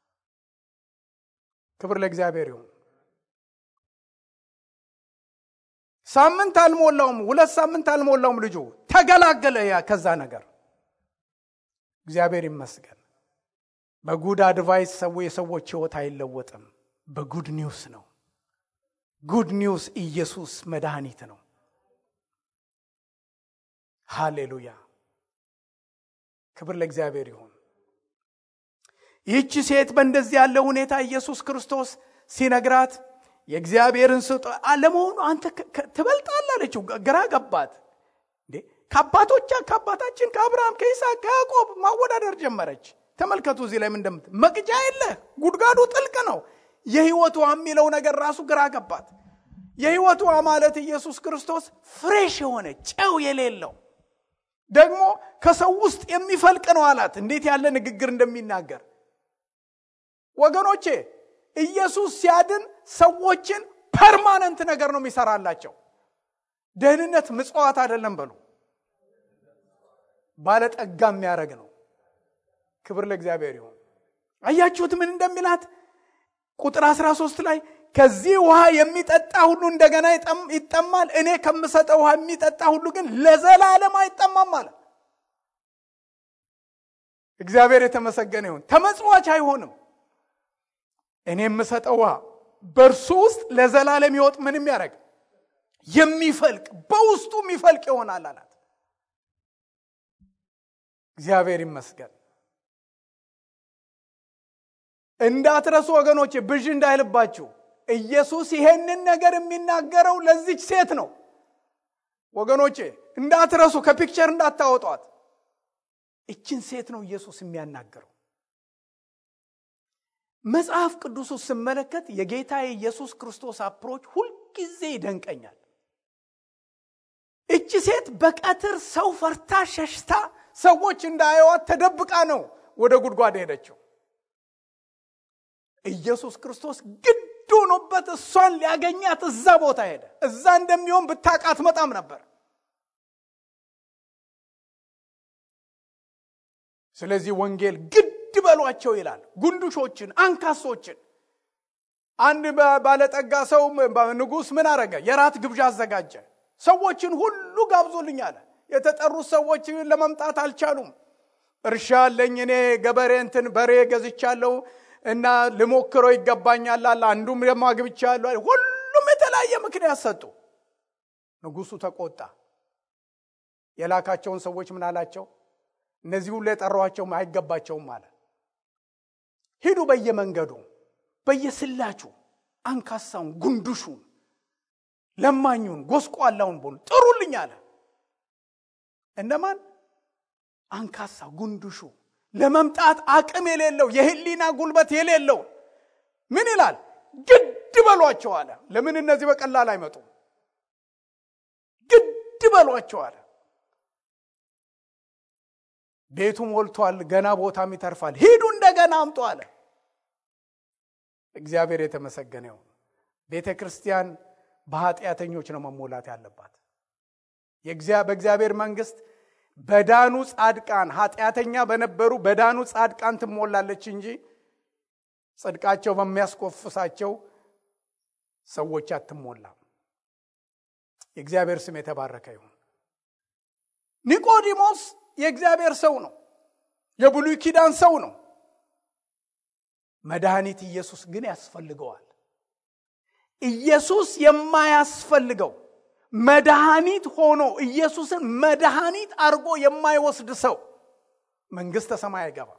A: ክብር ለእግዚአብሔር ይሁን ሳምንት አልሞላውም ሁለት ሳምንት አልሞላውም ልጁ ተገላገለ ያ ከዛ ነገር እግዚአብሔር ይመስገን በጉድ አድቫይስ ሰው የሰዎች ህይወት አይለወጥም በጉድ ኒውስ ነው ጉድ ኒውስ ኢየሱስ መድኃኒት ነው ሃሌሉያ ክብር ለእግዚአብሔር ይሁን ይህቺ ሴት በእንደዚህ ያለ ሁኔታ ኢየሱስ ክርስቶስ ሲነግራት የእግዚአብሔርን ስጦ ለመሆኑ አንተ ትበልጣል አለችው ግራ ገባት እንዴ ከአባቶቻ ከአባታችን ከአብርሃም ከይስሐቅ ከያዕቆብ ማወዳደር ጀመረች ተመልከቱ እዚህ ላይ ምንደምት መቅጃ የለ ጉድጓዱ ጥልቅ ነው የህይወቷ የሚለው ነገር ራሱ ግራ ገባት የህይወቷ ማለት ኢየሱስ ክርስቶስ ፍሬሽ የሆነ ጨው የሌለው ደግሞ ከሰው ውስጥ የሚፈልቅ ነው አላት እንዴት ያለ ንግግር እንደሚናገር ወገኖቼ ኢየሱስ ሲያድን ሰዎችን ፐርማነንት ነገር ነው የሚሰራላቸው ደህንነት ምጽዋት አይደለም በሉ ባለጠጋ የሚያደረግ ነው ክብር ለእግዚአብሔር ይሁን አያችሁት ምን እንደሚላት ቁጥር 13 ላይ ከዚህ ውሃ የሚጠጣ ሁሉ እንደገና ይጠማል እኔ ከምሰጠው ውሃ የሚጠጣ ሁሉ ግን ለዘላለም አይጠማም አለ እግዚአብሔር የተመሰገነ ይሁን ተመጽዋች አይሆንም እኔ የምሰጠው ውሃ በእርሱ ውስጥ ለዘላለም ይወጥ ምን የሚያደርግ የሚፈልቅ በውስጡ የሚፈልቅ ይሆናል አላት እግዚአብሔር ይመስገን እንዳትረሱ ወገኖች ብዥ እንዳይልባችሁ ኢየሱስ ይሄንን ነገር የሚናገረው ለዚች ሴት ነው ወገኖቼ እንዳትረሱ ከፒክቸር እንዳታወጧት እችን ሴት ነው ኢየሱስ የሚያናገረው መጽሐፍ ቅዱሱ ስመለከት የጌታ የኢየሱስ ክርስቶስ አፕሮች ሁልጊዜ ይደንቀኛል እቺ ሴት በቀትር ሰው ፈርታ ሸሽታ ሰዎች እንዳየዋት ተደብቃ ነው ወደ ጉድጓድ ሄደችው ኢየሱስ ክርስቶስ ግድ ሆኖበት እሷን ሊያገኛት እዛ ቦታ ሄደ እዛ እንደሚሆን ብታቃት መጣም ነበር ስለዚህ ወንጌል ግድ በሏቸው ይላል ጉንዱሾችን አንካሶችን አንድ ባለጠጋ ሰው ንጉስ ምን አረገ የራት ግብዣ አዘጋጀ ሰዎችን ሁሉ ጋብዞልኝ አለ የተጠሩት ሰዎች ለመምጣት አልቻሉም እርሻ አለኝ እኔ ገበሬ እንትን በሬ ገዝቻለሁ እና ልሞክረው ይገባኛል አለ አንዱም ደግሞ አግብቻለሁ ሁሉም የተለያየ ምክንያት ሰጡ ንጉሱ ተቆጣ የላካቸውን ሰዎች ምን አላቸው እነዚህ ሁሉ የጠሯቸውም አይገባቸውም አለ ሂዱ በየመንገዱ በየስላቹ አንካሳውን ጉንዱሹን ለማኙን ጎስቋላውን ቦሉ ጥሩልኝ አለ እነማን አንካሳ ጉንዱሹ ለመምጣት አቅም የሌለው የህሊና ጉልበት የሌለው ምን ይላል ግድ በሏቸው አለ ለምን እነዚህ በቀላል አይመጡም ግድ በሏቸው አለ ቤቱ ሞልቷል ገና ቦታም ይተርፋል ሂዱ እንደገና እንደገና አምጡ አለ። እግዚአብሔር የተመሰገነ ይሁን። ቤተ ክርስቲያን በኃጢአተኞች ነው መሞላት ያለባት። በእግዚአብሔር መንግስት በዳኑ ጻድቃን ኃጢአተኛ በነበሩ በዳኑ ጻድቃን ትሞላለች እንጂ ጽድቃቸው በሚያስኮፍሳቸው ሰዎች አትሞላም። የእግዚአብሔር ስም የተባረከ ይሁን። ኒቆዲሞስ የእግዚአብሔር ሰው ነው። የብሉይ ኪዳን ሰው ነው። መድኃኒት ኢየሱስ ግን ያስፈልገዋል። ኢየሱስ የማያስፈልገው መድኃኒት ሆኖ ኢየሱስን መድኃኒት አድርጎ የማይወስድ ሰው መንግሥተ ሰማይ አይገባም።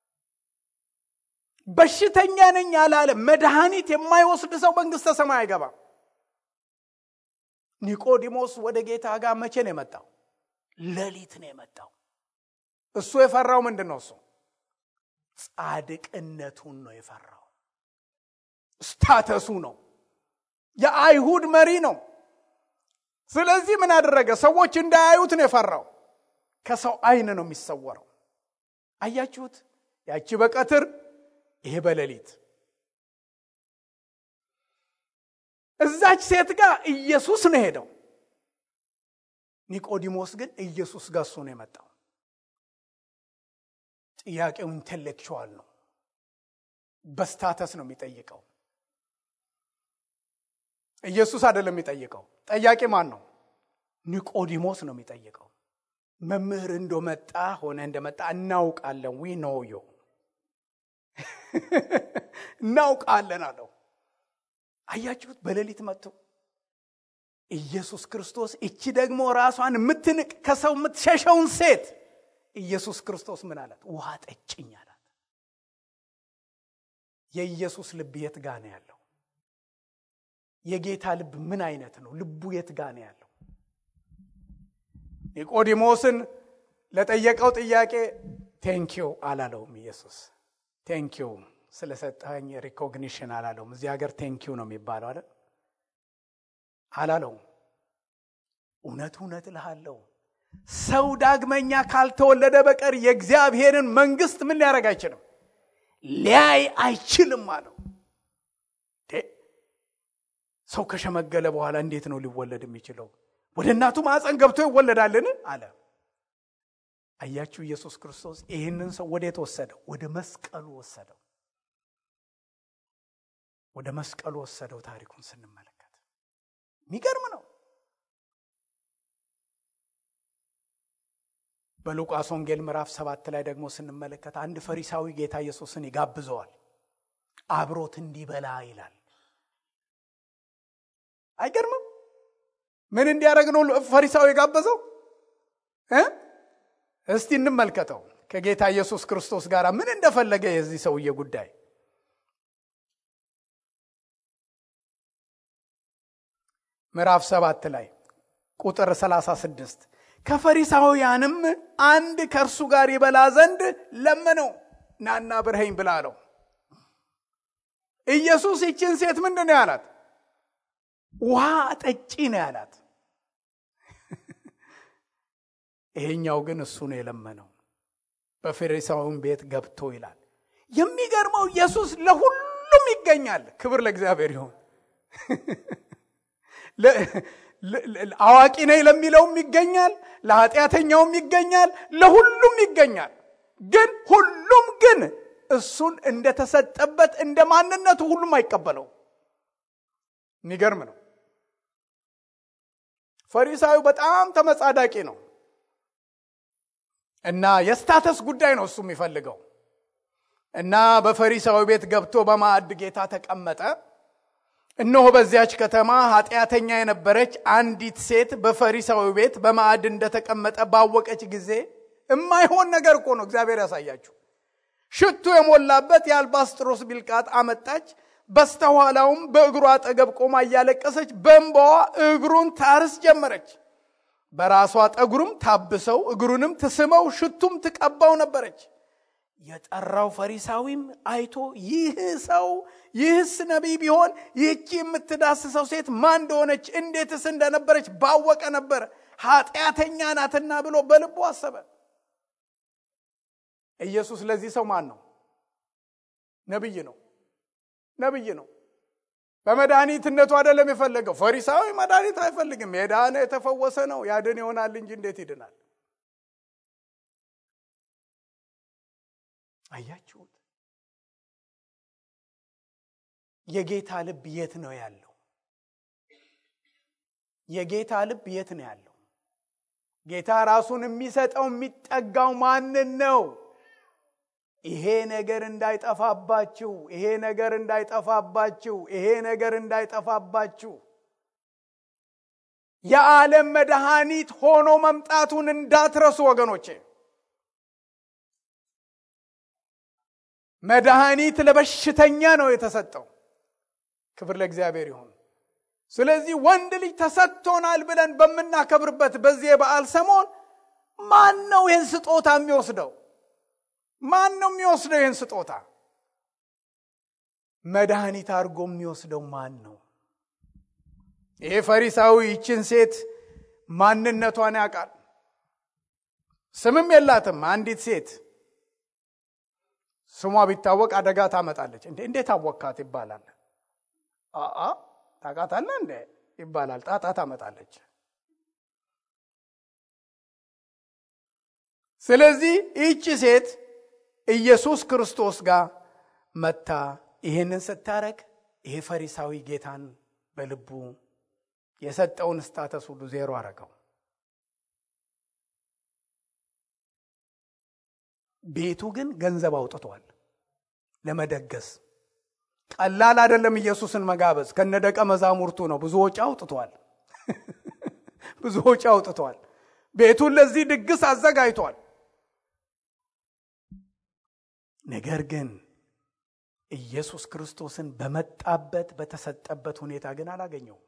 A: በሽተኛ ነኝ ያላለ መድኃኒት የማይወስድ ሰው መንግሥተ ሰማይ አይገባም። ኒቆዲሞስ ወደ ጌታ ጋር መቼ ነው የመጣው? ሌሊት ነው የመጣው። እሱ የፈራው ምንድን ነው? እሱ ጻድቅነቱን ነው የፈራው። ስታተሱ ነው። የአይሁድ መሪ ነው። ስለዚህ ምን አደረገ? ሰዎች እንዳያዩት ነው የፈራው። ከሰው አይን ነው የሚሰወረው። አያችሁት? ያቺ በቀትር ይሄ በሌሊት እዛች ሴት ጋር ኢየሱስ ነው ሄደው። ኒቆዲሞስ ግን ኢየሱስ ጋር እሱ ነው የመጣው። ጥያቄው ኢንቴሌክቹዋል ነው። በስታተስ ነው የሚጠይቀው። ኢየሱስ አይደለም የሚጠይቀው። ጠያቂ ማን ነው? ኒቆዲሞስ ነው የሚጠይቀው። መምህር እንደመጣ ሆነ እንደመጣ እናውቃለን። ዊ ኖ ዮ እናውቃለን አለው። አያችሁት? በሌሊት መጥቶ ኢየሱስ ክርስቶስ እቺ ደግሞ ራሷን የምትንቅ ከሰው የምትሸሸውን ሴት ኢየሱስ ክርስቶስ ምን አላት? ውሃ ጠጭኝ አላት። የኢየሱስ ልብ የት ጋ ነው ያለው? የጌታ ልብ ምን አይነት ነው? ልቡ የት ጋ ነው ያለው? ኒቆዲሞስን ለጠየቀው ጥያቄ ቴንኪው አላለውም። ኢየሱስ ቴንኪው ስለሰጠኝ ሪኮግኒሽን አላለውም። እዚህ ሀገር ቴንኪው ነው የሚባለው አይደል? አላለውም። እውነት እውነት እልሃለሁ ሰው ዳግመኛ ካልተወለደ በቀር የእግዚአብሔርን መንግስት ምን ሊያደርግ አይችልም፣ ሊያይ አይችልም አለው። ሰው ከሸመገለ በኋላ እንዴት ነው ሊወለድ የሚችለው? ወደ እናቱ ማዕፀን ገብቶ ይወለዳልን? አለ። አያችሁ፣ ኢየሱስ ክርስቶስ ይህንን ሰው ወዴት ወሰደው? ወደ መስቀሉ ወሰደው። ወደ መስቀሉ ወሰደው። ታሪኩን ስንመለከት የሚገርም ነው። በሉቃስ ወንጌል ምዕራፍ ሰባት ላይ ደግሞ ስንመለከት አንድ ፈሪሳዊ ጌታ ኢየሱስን ይጋብዘዋል። አብሮት እንዲበላ ይላል። አይገርምም? ምን እንዲያደርግ ነው ፈሪሳዊ የጋበዘው? እስቲ እንመልከተው። ከጌታ ኢየሱስ ክርስቶስ ጋር ምን እንደፈለገ የዚህ ሰውዬ ጉዳይ ምዕራፍ ሰባት ላይ ቁጥር 36 ከፈሪሳውያንም አንድ ከእርሱ ጋር ይበላ ዘንድ ለመነው። ናና ብርኸኝ ብላ አለው። ኢየሱስ ይችን ሴት ምንድን ነው ያላት? ውሃ ጠጪ ነው ያላት። ይሄኛው ግን እሱ ነው የለመነው። በፈሪሳዊም ቤት ገብቶ ይላል። የሚገርመው ኢየሱስ ለሁሉም ይገኛል። ክብር ለእግዚአብሔር ይሁን። አዋቂ ነኝ ለሚለውም ይገኛል፣ ለኃጢአተኛውም ይገኛል፣ ለሁሉም ይገኛል። ግን ሁሉም ግን እሱን እንደተሰጠበት እንደ ማንነቱ ሁሉም አይቀበለው። የሚገርም ነው። ፈሪሳዩ በጣም ተመጻዳቂ ነው እና የስታተስ ጉዳይ ነው እሱ የሚፈልገው እና በፈሪሳዊ ቤት ገብቶ በማዕድ ጌታ ተቀመጠ። እነሆ በዚያች ከተማ ኃጢአተኛ የነበረች አንዲት ሴት በፈሪሳዊ ቤት በማዕድ እንደተቀመጠ ባወቀች ጊዜ የማይሆን ነገር እኮ ነው። እግዚአብሔር ያሳያችሁ። ሽቱ የሞላበት የአልባስጥሮስ ቢልቃጥ አመጣች። በስተኋላውም በእግሩ አጠገብ ቆማ እያለቀሰች በእንባዋ እግሩን ታርስ ጀመረች። በራሷ ጠጉሩም ታብሰው እግሩንም ትስመው ሽቱም ትቀባው ነበረች። የጠራው ፈሪሳዊም አይቶ ይህ ሰው ይህስ ነቢይ ቢሆን ይህቺ የምትዳስሰው ሴት ማን እንደሆነች እንዴትስ እንደነበረች ባወቀ ነበር፣ ኃጢአተኛ ናትና ብሎ በልቡ አሰበ። ኢየሱስ ለዚህ ሰው ማን ነው? ነብይ ነው ነብይ ነው በመድኃኒትነቱ አይደለም የፈለገው ፈሪሳዊ መድኃኒት አይፈልግም የዳነ የተፈወሰ ነው ያድን ይሆናል እንጂ እንዴት ይድናል አያችሁት የጌታ ልብ የት ነው ያለው የጌታ ልብ የት ነው ያለው ጌታ ራሱን የሚሰጠው የሚጠጋው ማንን ነው ይሄ ነገር እንዳይጠፋባችሁ ይሄ ነገር እንዳይጠፋባችሁ ይሄ ነገር እንዳይጠፋባችሁ የዓለም መድኃኒት ሆኖ መምጣቱን እንዳትረሱ ወገኖቼ መድኃኒት ለበሽተኛ ነው የተሰጠው ክብር ለእግዚአብሔር ይሁን ስለዚህ ወንድ ልጅ ተሰጥቶናል ብለን በምናከብርበት በዚህ የበዓል ሰሞን ማን ነው ይህን ስጦታ የሚወስደው ማን ነው የሚወስደው ይህን ስጦታ መድኃኒት አድርጎ የሚወስደው ማን ነው ይሄ ፈሪሳዊ ይችን ሴት ማንነቷን ያውቃል ስምም የላትም አንዲት ሴት ስሟ ቢታወቅ አደጋ ታመጣለች እንዴ እንዴት አወካት ይባላል አአ ታቃታለ እንዴ ይባላል ጣጣ ታመጣለች ስለዚህ ይህቺ ሴት ኢየሱስ ክርስቶስ ጋር መታ ይህንን ስታረግ ይሄ ፈሪሳዊ ጌታን በልቡ የሰጠውን ስታተስ ሁሉ ዜሮ አረገው ቤቱ ግን ገንዘብ አውጥቷል ለመደገስ ቀላል አይደለም ኢየሱስን መጋበዝ ከነ ደቀ መዛሙርቱ ነው ብዙ ወጪ አውጥቷል ብዙ ወጪ አውጥቷል ቤቱን ለዚህ ድግስ አዘጋጅቷል ነገር ግን ኢየሱስ ክርስቶስን በመጣበት በተሰጠበት ሁኔታ ግን አላገኘውም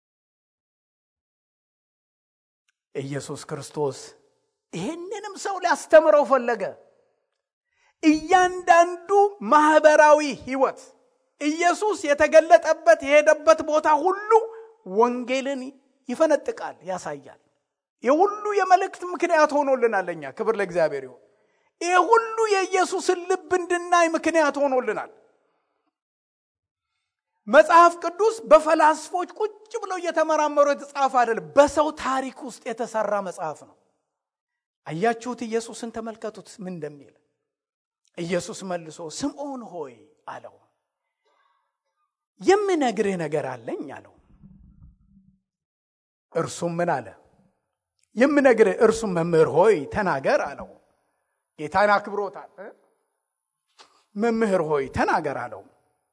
A: ኢየሱስ ክርስቶስ ይህንንም ሰው ሊያስተምረው ፈለገ እያንዳንዱ ማህበራዊ ህይወት ኢየሱስ የተገለጠበት የሄደበት ቦታ ሁሉ ወንጌልን ይፈነጥቃል ያሳያል ይህ ሁሉ የመልእክት ምክንያት ሆኖልናል ለኛ ክብር ለእግዚአብሔር ይሁን ይህ ሁሉ የኢየሱስን ልብ እንድናይ ምክንያት ሆኖልናል መጽሐፍ ቅዱስ በፈላስፎች ቁጭ ብለው እየተመራመሩ የተጻፈ አይደለም በሰው ታሪክ ውስጥ የተሰራ መጽሐፍ ነው አያችሁት ኢየሱስን ተመልከቱት ምን እንደሚል ኢየሱስ መልሶ ስምዖን ሆይ አለው የምነግርህ ነገር አለኝ አለው እርሱም ምን አለ የምነግርህ እርሱም መምህር ሆይ ተናገር አለው ጌታን አክብሮታል መምህር ሆይ ተናገር አለው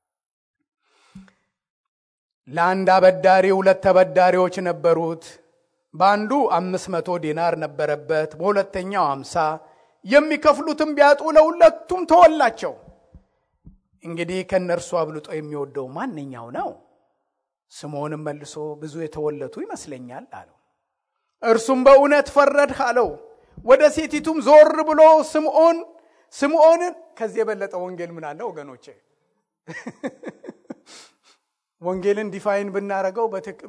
A: ለአንድ አበዳሪ ሁለት ተበዳሪዎች ነበሩት በአንዱ አምስት መቶ ዲናር ነበረበት በሁለተኛው አምሳ የሚከፍሉትም ቢያጡ ለሁለቱም ተወላቸው እንግዲህ ከእነርሱ አብልጦ የሚወደው ማንኛው ነው ስምዖንም መልሶ ብዙ የተወለቱ ይመስለኛል አለው እርሱም በእውነት ፈረድህ አለው ወደ ሴቲቱም ዞር ብሎ ስምዖን ስምዖንን ከዚህ የበለጠ ወንጌል ምን አለ ወገኖቼ ወንጌልን ዲፋይን ብናደረገው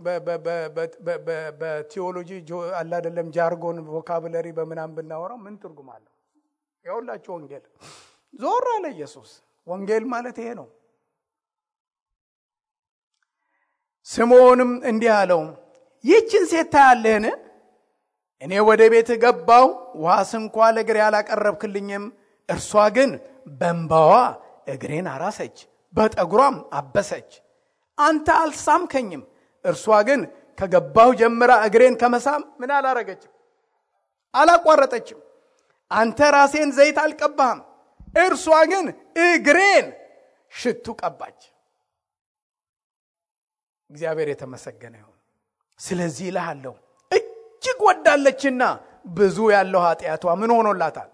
A: በቲዎሎጂ አላደለም ጃርጎን ቮካብለሪ በምናም ብናወራው ምን ትርጉም አለው የሁላችሁ ወንጌል ዞር አለ ኢየሱስ ወንጌል ማለት ይሄ ነው ስምዖንም እንዲህ አለው ይህችን ሴት ታያለህን እኔ ወደ ቤት ገባው ውሃስ እንኳ ለእግሬ አላቀረብክልኝም እርሷ ግን በንባዋ እግሬን አራሰች በጠጉሯም አበሰች አንተ አልሳምከኝም እርሷ ግን ከገባሁ ጀምራ እግሬን ከመሳም ምን አላረገችም አላቋረጠችም አንተ ራሴን ዘይት አልቀባህም እርሷ ግን እግሬን ሽቱ ቀባች እግዚአብሔር የተመሰገነ ይሁን ስለዚህ ይልሃለሁ እጅግ ወዳለችና ብዙ ያለው ኃጢአቷ ምን ሆኖላታል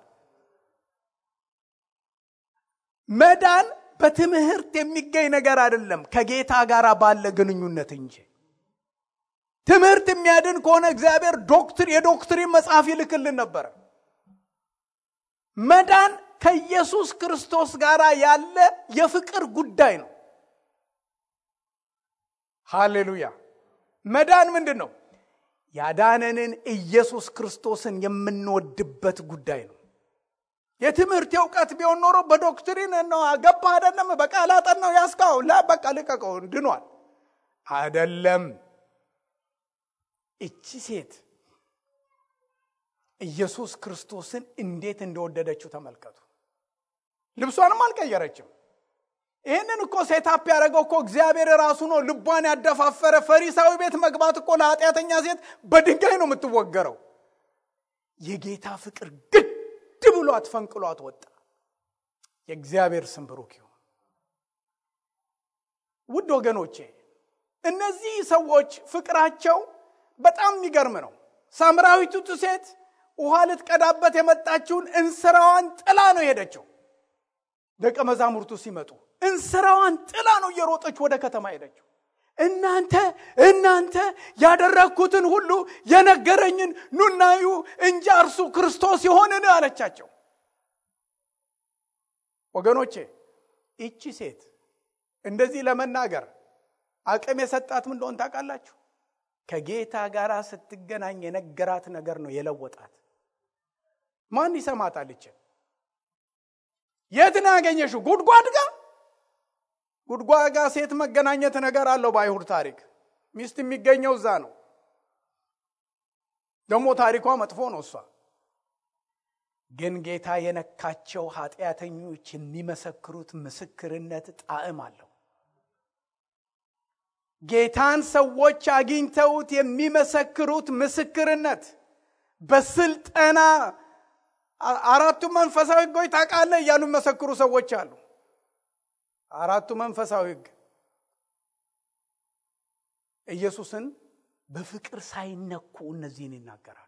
A: መዳን በትምህርት የሚገኝ ነገር አይደለም ከጌታ ጋር ባለ ግንኙነት እንጂ ትምህርት የሚያድን ከሆነ እግዚአብሔር ዶክትር የዶክትሪን መጽሐፍ ይልክልን ነበረ መዳን ከኢየሱስ ክርስቶስ ጋር ያለ የፍቅር ጉዳይ ነው ሃሌሉያ መዳን ምንድን ነው ያዳነንን ኢየሱስ ክርስቶስን የምንወድበት ጉዳይ ነው የትምህርት እውቀት ቢሆን ኖሮ በዶክትሪን ነው ገባ አይደለም በቃል አጠናው ያስካው ላ በቃ ልቀቀው ድኗል አይደለም እቺ ሴት ኢየሱስ ክርስቶስን እንዴት እንደወደደችው ተመልከቱ ልብሷንም አልቀየረችም ይህንን እኮ ሴታፕ ያደረገው እኮ እግዚአብሔር ራሱ ነው ልቧን ያደፋፈረ ፈሪሳዊ ቤት መግባት እኮ ለኃጢአተኛ ሴት በድንጋይ ነው የምትወገረው የጌታ ፍቅር ግድ ብሏት ፈንቅሏት ወጣ የእግዚአብሔር ስም ብሩክ ይሁን ውድ ወገኖቼ እነዚህ ሰዎች ፍቅራቸው በጣም የሚገርም ነው ሳምራዊቱ ሴት ውሃ ልትቀዳበት የመጣችውን እንስራዋን ጥላ ነው የሄደችው ደቀ መዛሙርቱ ሲመጡ እንስራዋን ጥላ ነው እየሮጠች ወደ ከተማ ሄደችው እናንተ እናንተ ያደረግኩትን ሁሉ የነገረኝን ኑናዩ እንጂ እርሱ ክርስቶስ የሆንን አለቻቸው ወገኖቼ ይቺ ሴት እንደዚህ ለመናገር አቅም የሰጣት ምን እንደሆን ታውቃላችሁ ከጌታ ጋር ስትገናኝ የነገራት ነገር ነው የለወጣት ማን ይሰማታል ይችን የት ነው ያገኘሽው ጉድጓድ ጋር ጉድጓድ ጋር ሴት መገናኘት ነገር አለው በአይሁድ ታሪክ ሚስት የሚገኘው እዛ ነው ደግሞ ታሪኳ መጥፎ ነው እሷ ግን ጌታ የነካቸው ኃጢአተኞች የሚመሰክሩት ምስክርነት ጣዕም አለው ጌታን ሰዎች አግኝተውት የሚመሰክሩት ምስክርነት በስልጠና አራቱ መንፈሳዊ ህጎች ታውቃለህ እያሉ የሚመሰክሩ ሰዎች አሉ አራቱ መንፈሳዊ ህግ ኢየሱስን በፍቅር ሳይነኩ እነዚህን ይናገራሉ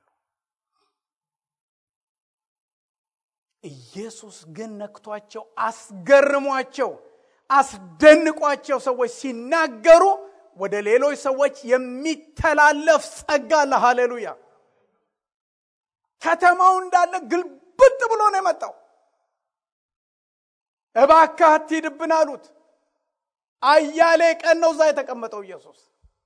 A: ኢየሱስ ግን ነክቷቸው አስገርሟቸው አስደንቋቸው ሰዎች ሲናገሩ ወደ ሌሎች ሰዎች የሚተላለፍ ጸጋ አለ ሃሌሉያ ከተማው እንዳለ ግልብጥ ብሎ ነው የመጣው እባክህ አትሂድብን አሉት አያሌ ቀን ነው እዛ የተቀመጠው ኢየሱስ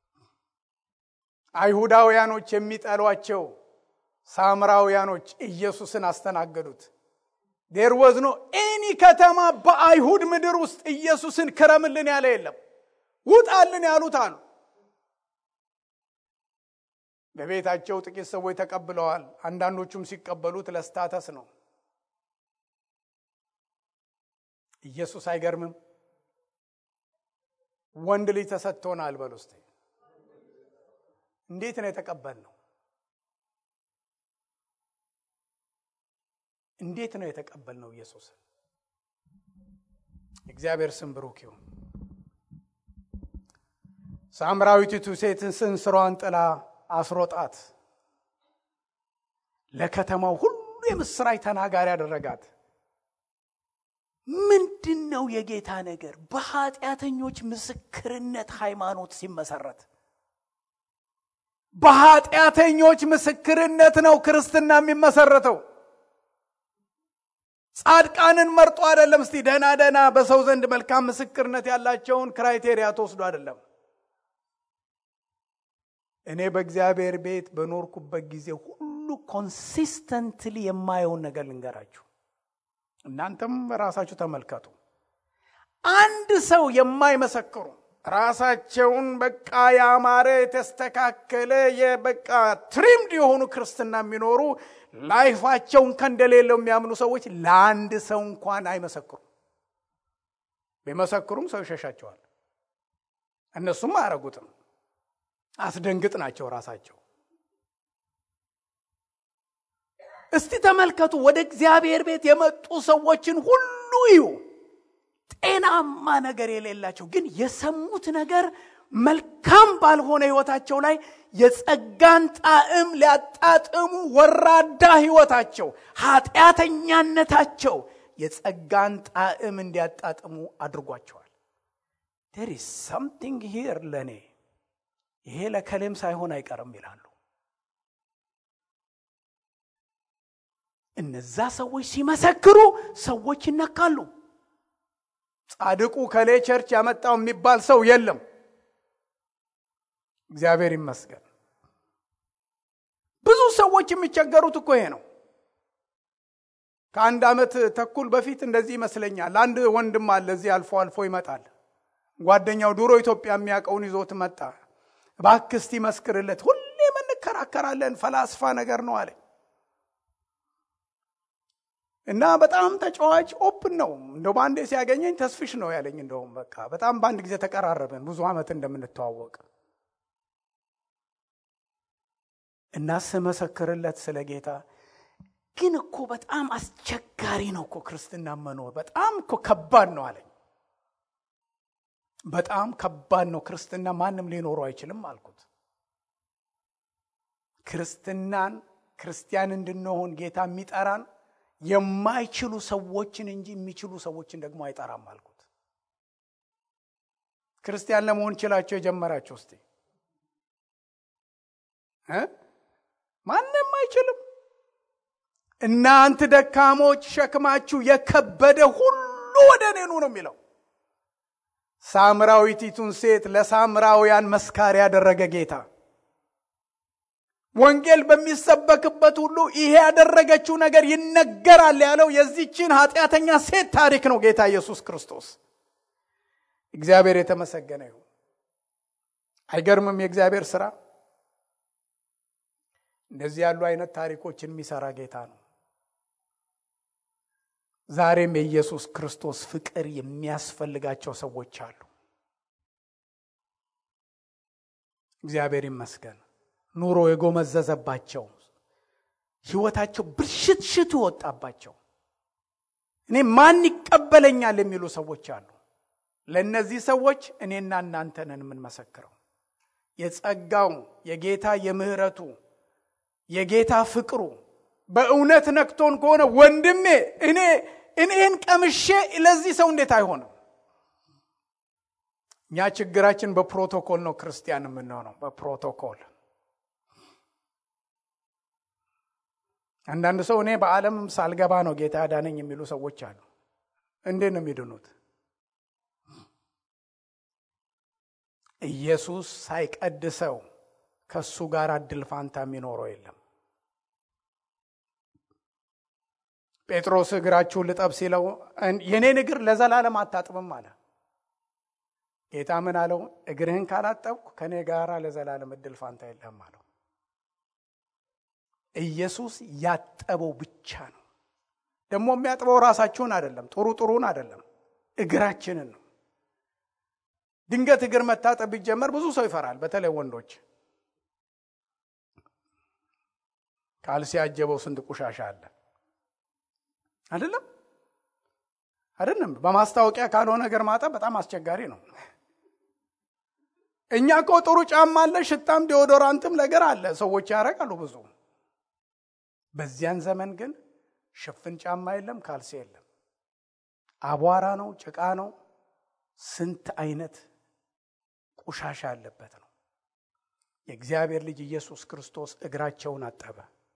A: አይሁዳውያኖች የሚጠሏቸው ሳምራውያኖች ኢየሱስን አስተናገዱት ዴር ወዝ ኖ ኤኒ ከተማ በአይሁድ ምድር ውስጥ ኢየሱስን ክረምልን ያለ የለም ውጣልን ያሉት አሉ በቤታቸው ጥቂት ሰዎች ተቀብለዋል አንዳንዶቹም ሲቀበሉት ለስታተስ ነው ኢየሱስ አይገርምም ወንድ ልጅ ተሰጥቶናል በል ውስጥ እንዴት ነው የተቀበል ነው እንዴት ነው የተቀበል ነው ኢየሱስ እግዚአብሔር ስም ብሩክ ይሁን ሳምራዊቲቱ ሴትን ስንስሯን ጥላ አስሮጣት ለከተማው ሁሉ የምስራች ተናጋሪ ያደረጋት ምንድን ነው የጌታ ነገር በኃጢአተኞች ምስክርነት ሃይማኖት ሲመሰረት በኃጢአተኞች ምስክርነት ነው ክርስትና የሚመሰረተው ጻድቃንን መርጦ አይደለም እስቲ ደህና ደህና በሰው ዘንድ መልካም ምስክርነት ያላቸውን ክራይቴሪያ ተወስዶ አይደለም እኔ በእግዚአብሔር ቤት በኖርኩበት ጊዜ ሁሉ ኮንሲስተንትሊ የማየውን ነገር ልንገራችሁ እናንተም ራሳችሁ ተመልከቱ አንድ ሰው የማይመሰክሩ ራሳቸውን በቃ ያማረ የተስተካከለ የበቃ ትሪምድ የሆኑ ክርስትና የሚኖሩ ላይፋቸውን ከእንደሌለው የሚያምኑ ሰዎች ለአንድ ሰው እንኳን አይመሰክሩም ቢመሰክሩም ሰው ይሸሻቸዋል እነሱም አያረጉትም አስደንግጥ ናቸው ራሳቸው እስቲ ተመልከቱ ወደ እግዚአብሔር ቤት የመጡ ሰዎችን ሁሉ እዩ ጤናማ ነገር የሌላቸው ግን የሰሙት ነገር መልካም ባልሆነ ህይወታቸው ላይ የጸጋን ጣዕም ሊያጣጥሙ ወራዳ ህይወታቸው ኃጢአተኛነታቸው የጸጋን ጣዕም እንዲያጣጥሙ አድርጓቸዋል ዴር ኢዝ ሰምቲንግ ሂር ለእኔ ይሄ ለከሌም ሳይሆን አይቀርም ይላሉ እነዛ ሰዎች ሲመሰክሩ ሰዎች ይነካሉ ጻድቁ ከሌ ቸርች ያመጣው የሚባል ሰው የለም እግዚአብሔር ይመስገን ብዙ ሰዎች የሚቸገሩት እኮ ይሄ ነው ከአንድ ዓመት ተኩል በፊት እንደዚህ ይመስለኛል። አንድ ወንድም አለ እዚህ አልፎ አልፎ ይመጣል። ጓደኛው ድሮ ኢትዮጵያ የሚያውቀውን ይዞት መጣ። እባክህ እስቲ መስክርለት፣ ሁሌ እንከራከራለን፣ ፈላስፋ ነገር ነው አለኝ እና በጣም ተጫዋች ኦፕን ነው። እንደው በአንዴ ሲያገኘኝ ተስፍሽ ነው ያለኝ። እንደውም በቃ በጣም በአንድ ጊዜ ተቀራረብን፣ ብዙ ዓመት እንደምንተዋወቅ እና ስመሰክርለት ስለ ጌታ ግን እኮ በጣም አስቸጋሪ ነው እኮ ክርስትና መኖር በጣም እኮ ከባድ ነው አለኝ። በጣም ከባድ ነው ክርስትና፣ ማንም ሊኖረው አይችልም አልኩት። ክርስትናን ክርስቲያን እንድንሆን ጌታ የሚጠራን የማይችሉ ሰዎችን እንጂ የሚችሉ ሰዎችን ደግሞ አይጠራም አልኩት። ክርስቲያን ለመሆን ችላቸው የጀመራቸው እስቲ ማንም አይችልም። እናንተ ደካሞች ሸክማችሁ የከበደ ሁሉ ወደ እኔ ኑ ነው የሚለው። ሳምራዊቲቱን ሴት ለሳምራውያን መስካሪ ያደረገ ጌታ ወንጌል በሚሰበክበት ሁሉ ይሄ ያደረገችው ነገር ይነገራል ያለው የዚችን ኃጢአተኛ ሴት ታሪክ ነው ጌታ ኢየሱስ ክርስቶስ። እግዚአብሔር የተመሰገነ ይሁን። አይገርምም? የእግዚአብሔር ስራ እንደዚህ ያሉ አይነት ታሪኮችን የሚሰራ ጌታ ነው። ዛሬም የኢየሱስ ክርስቶስ ፍቅር የሚያስፈልጋቸው ሰዎች አሉ። እግዚአብሔር ይመስገን። ኑሮ የጎመዘዘባቸው ህይወታቸው ብልሽትሽቱ ወጣባቸው እኔ ማን ይቀበለኛል የሚሉ ሰዎች አሉ። ለእነዚህ ሰዎች እኔና እናንተ ነን የምንመሰክረው። የጸጋው የጌታ የምህረቱ የጌታ ፍቅሩ በእውነት ነክቶን ከሆነ ወንድሜ እኔ እኔን ቀምሼ ለዚህ ሰው እንዴት አይሆንም? እኛ ችግራችን በፕሮቶኮል ነው ክርስቲያን የምንሆነው በፕሮቶኮል አንዳንድ ሰው እኔ በዓለም ሳልገባ ነው ጌታ ያዳነኝ የሚሉ ሰዎች አሉ። እንዴት ነው የሚድኑት? ኢየሱስ ሳይቀድሰው ከእሱ ጋር እድል ፋንታ የሚኖረው የለም። ጴጥሮስ እግራችሁን ልጠብ ሲለው የኔን እግር ለዘላለም አታጥብም አለ። ጌታ ምን አለው? እግርህን ካላጠብኩ ከእኔ ጋር ለዘላለም እድል ፋንታ የለህም አለው። ኢየሱስ ያጠበው ብቻ ነው። ደግሞ የሚያጥበው ራሳችሁን አይደለም፣ ጥሩ ጥሩን አይደለም፣ እግራችንን ነው። ድንገት እግር መታጠብ ቢጀመር ብዙ ሰው ይፈራል፣ በተለይ ወንዶች። ካልሲ ያጀበው ስንት ቁሻሻ አለ አይደለም አይደለም። በማስታወቂያ ካልሆነ እግር ማጠብ በጣም አስቸጋሪ ነው። እኛ እኮ ጥሩ ጫማ አለ፣ ሽታም ዲዮዶራንትም ነገር አለ፣ ሰዎች ያደርጋሉ ብዙ በዚያን ዘመን ግን ሽፍን ጫማ የለም፣ ካልሲ የለም። አቧራ ነው፣ ጭቃ ነው፣ ስንት አይነት ቆሻሻ ያለበት ነው። የእግዚአብሔር ልጅ ኢየሱስ ክርስቶስ እግራቸውን አጠበ።